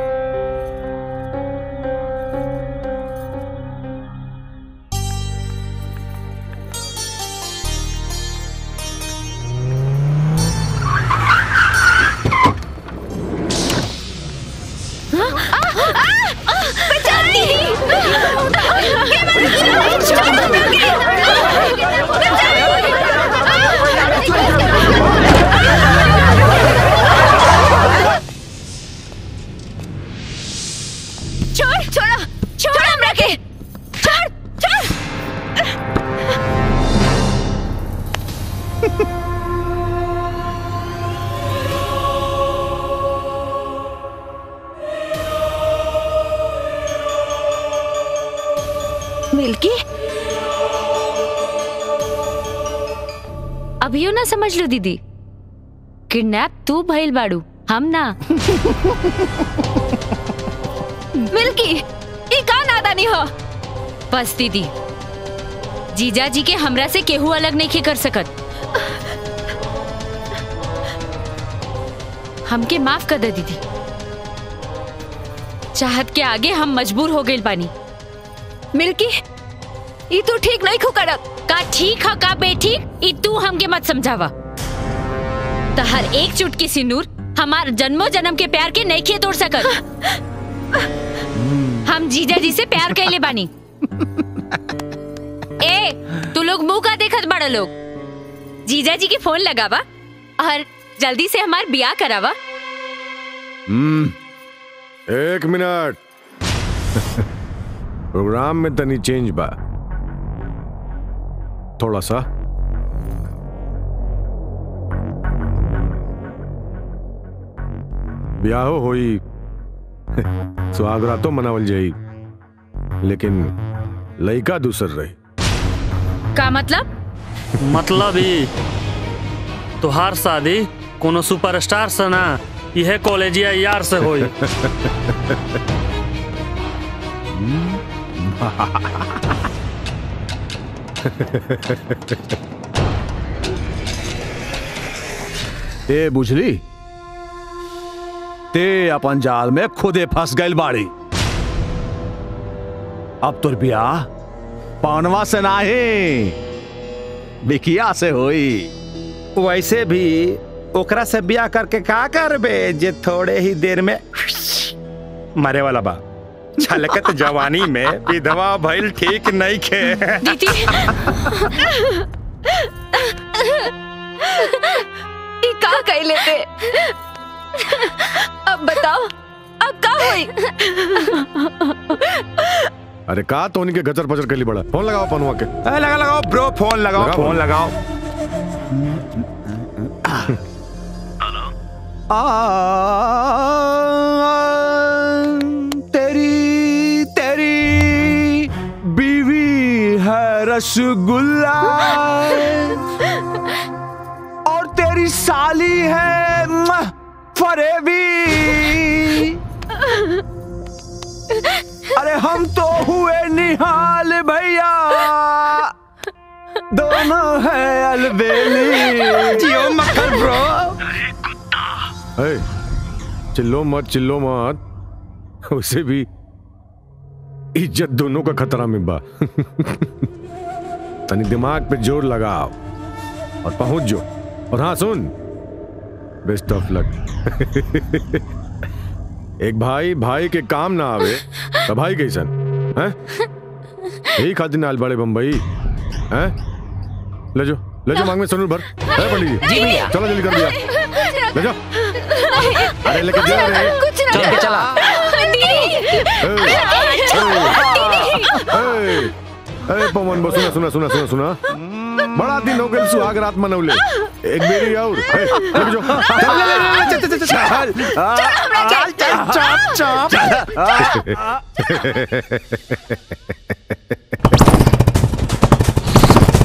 छोड़ छोड़ो छोड़ हमरा के छोड़ छोड़ मिल्की अभियो ना समझ लो दीदी किडनैप तू भइल बाड़ू हम ना मिल्की ई का नादानी हो बस दीदी जीजा जी के हमरा से केहू अलग नहीं कर सकत हमके माफ कर दे दीदी चाहत के आगे हम मजबूर हो गए बानी मिल्की ई तू ठीक नहीं खो करत का ठीक है का बेठीक ई तू हमके मत समझावा तो हर एक चुटकी सिंदूर हमार जन्मों जन्म के प्यार के नहीं खे तोड़ सकत हम जीजा जी से प्यार कैले बानी ए तू लोग मुंह का देखत बड़ा लोग जीजा जी के फोन लगावा और जल्दी से हमार बियाह करावा हम्म एक मिनट प्रोग्राम में तनी चेंज बा थोड़ा सा ब्याहो होई सुहागरातो मनावल जाई लेकिन लइका दूसर रही का मतलब मतलब ही तुहार शादी कोनो सुपरस्टार से ना यह कॉलेजिया यार से होई ए बुझली ते अपन जाल में खुदे फंस गइल बाड़ी अब तोर बियाह पानवा से नाही बिकिया से होई वैसे भी ओकरा से ब्याह करके का करबे जे थोड़े ही देर में मरे वाला बा छलकत जवानी में विधवा भइल ठीक नहीं खे दीदी ई का कह लेते अब बताओ अब का हुई अरे का तो उनके गचर पचर के लिए बड़ा फोन लगाओ पनुआ के ए, लगा लगाओ ब्रो फोन लगाओ लगाओ, फोन फोन। लगाओ तेरी तेरी बीवी है रसगुल्ला और तेरी साली है म्ह, फरेबी अरे हम तो हुए निहाल भैया दोनों है अलबेली जियो मक्खन ब्रो ए, चिल्लो मत चिल्लो मत उसे भी इज्जत दोनों का खतरा में बा तनी दिमाग पे जोर लगाओ और पहुंच जो और हाँ सुन बेस्ट ऑफ लक एक भाई भाई के काम ना आवे तो भाई कैसन हैं यही खातिर नाल बड़े बम्बई हैं ले जो ले जो मांग में सनूर भर है पंडित जी जी भैया। चलो जल्दी कर दिया ले जाओ अरे लेके जा रे कुछ ना चल के चला ए, ए, पवन बो सुना सुना सुना सुना सुना बड़ा दिन हो गए सुहाग रात मनौले एक बेरी और ए, लेके जो चल, चल, चल, चल, चल, चल, चल, चल, चल।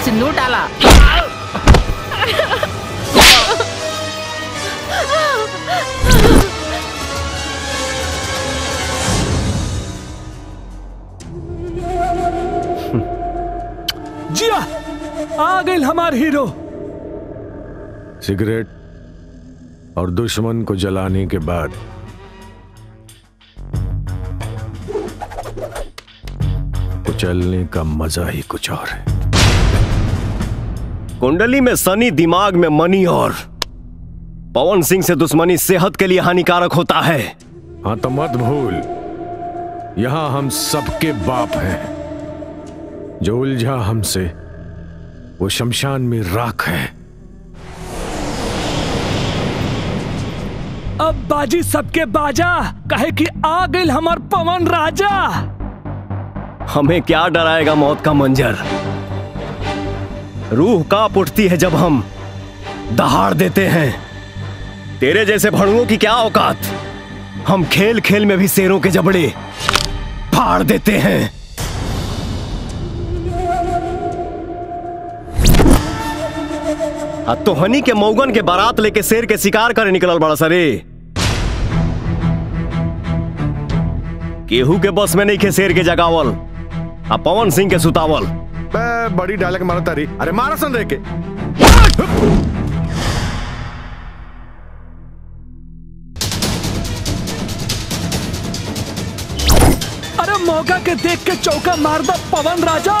सिंदूर डाला जिया आ गई हमार हीरो सिगरेट और दुश्मन को जलाने के बाद कुचलने का मजा ही कुछ और है कुंडली में सनी दिमाग में मनी और पवन सिंह से दुश्मनी सेहत के लिए हानिकारक होता है हाँ तो मत भूल यहां हम सबके बाप हैं जो उलझा हमसे वो शमशान में राख है अब बाजी सबके बाजा कहे कि आ गई हमार पवन राजा हमें क्या डराएगा मौत का मंजर रूह कांप उठती है जब हम दहाड़ देते हैं तेरे जैसे भड़ुओं की क्या औकात हम खेल खेल में भी शेरों के जबड़े फाड़ देते हैं आ तो हनी के मौगन के बारात लेके शेर के शिकार करे निकलल बड़ा सरे केहू के बस में नहीं खे शेर के जगावल आ पवन सिंह के सुतावल बे, बड़ी डायलॉग मारा तारी अरे मारा सन रे के अरे मौका के देख के चौका मार दो पवन राजा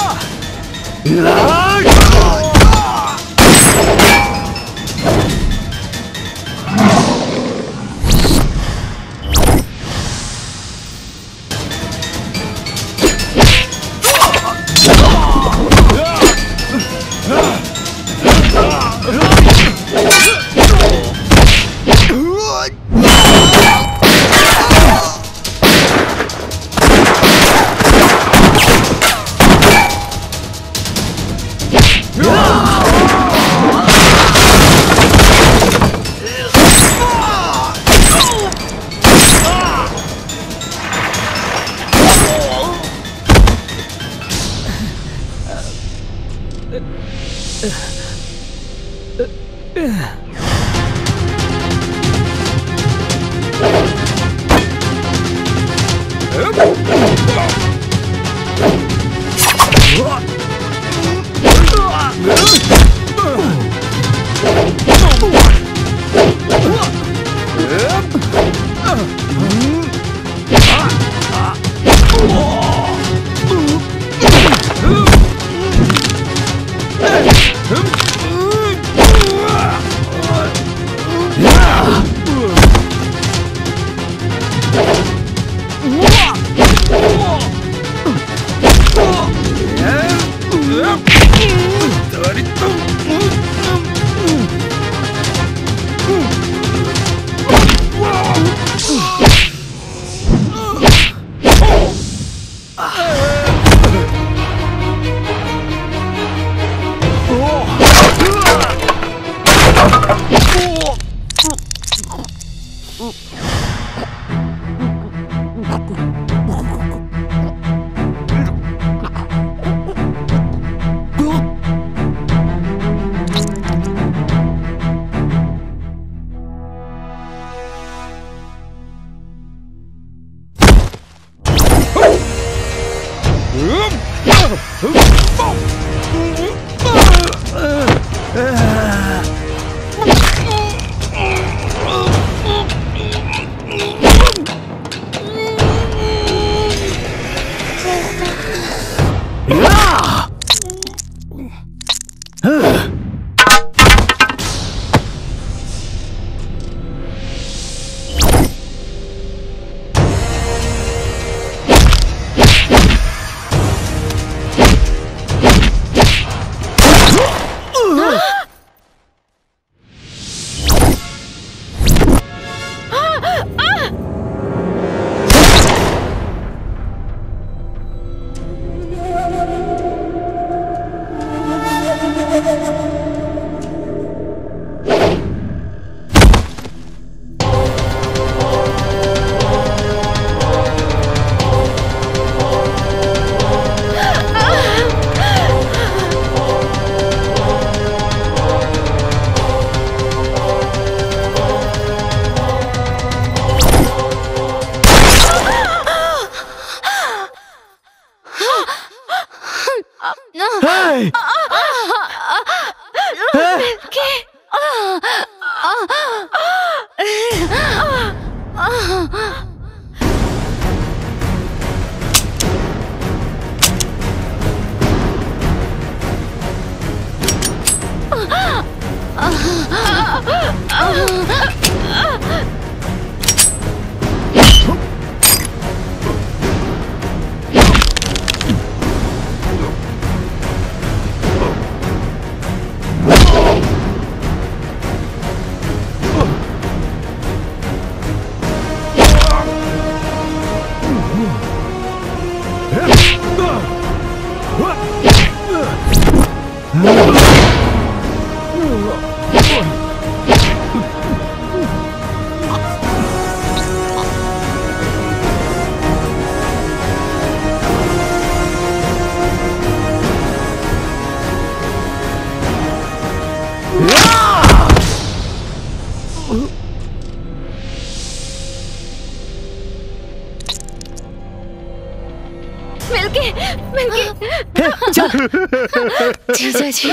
मिलके मिलके जीजा जी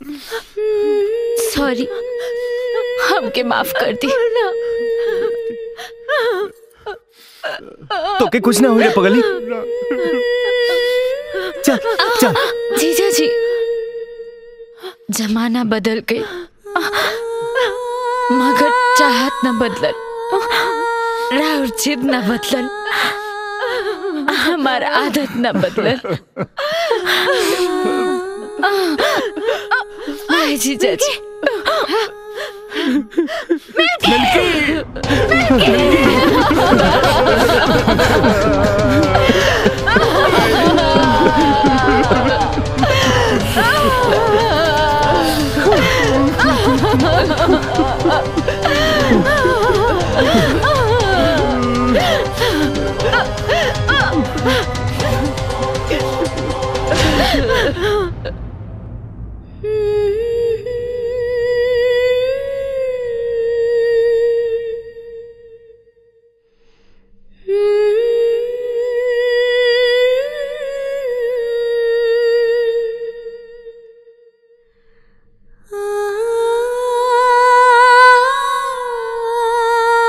सॉरी हमके माफ कर दी तो के कुछ ना हुए पगली चल चल जीजा जी जमाना बदल गई मगर चाहत न बदलल राउर जिद न बदलल हमार आदत न बदलल आए जीजा जी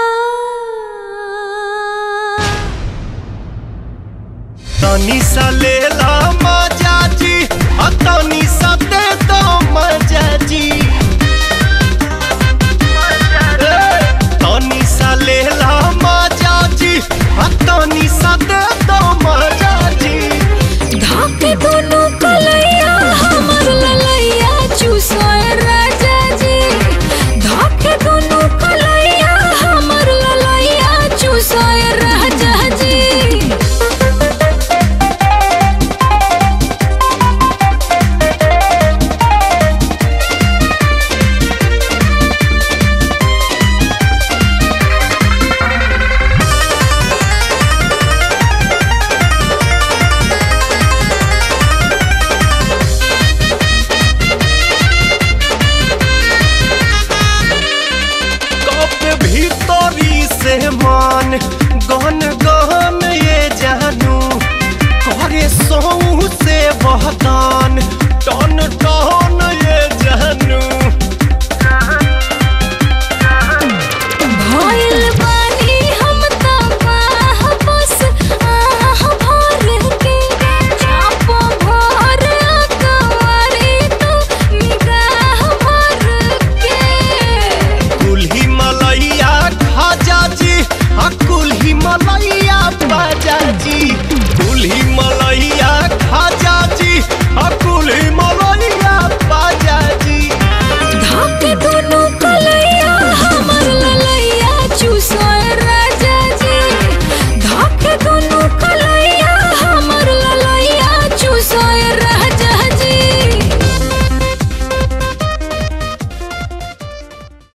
तनी साले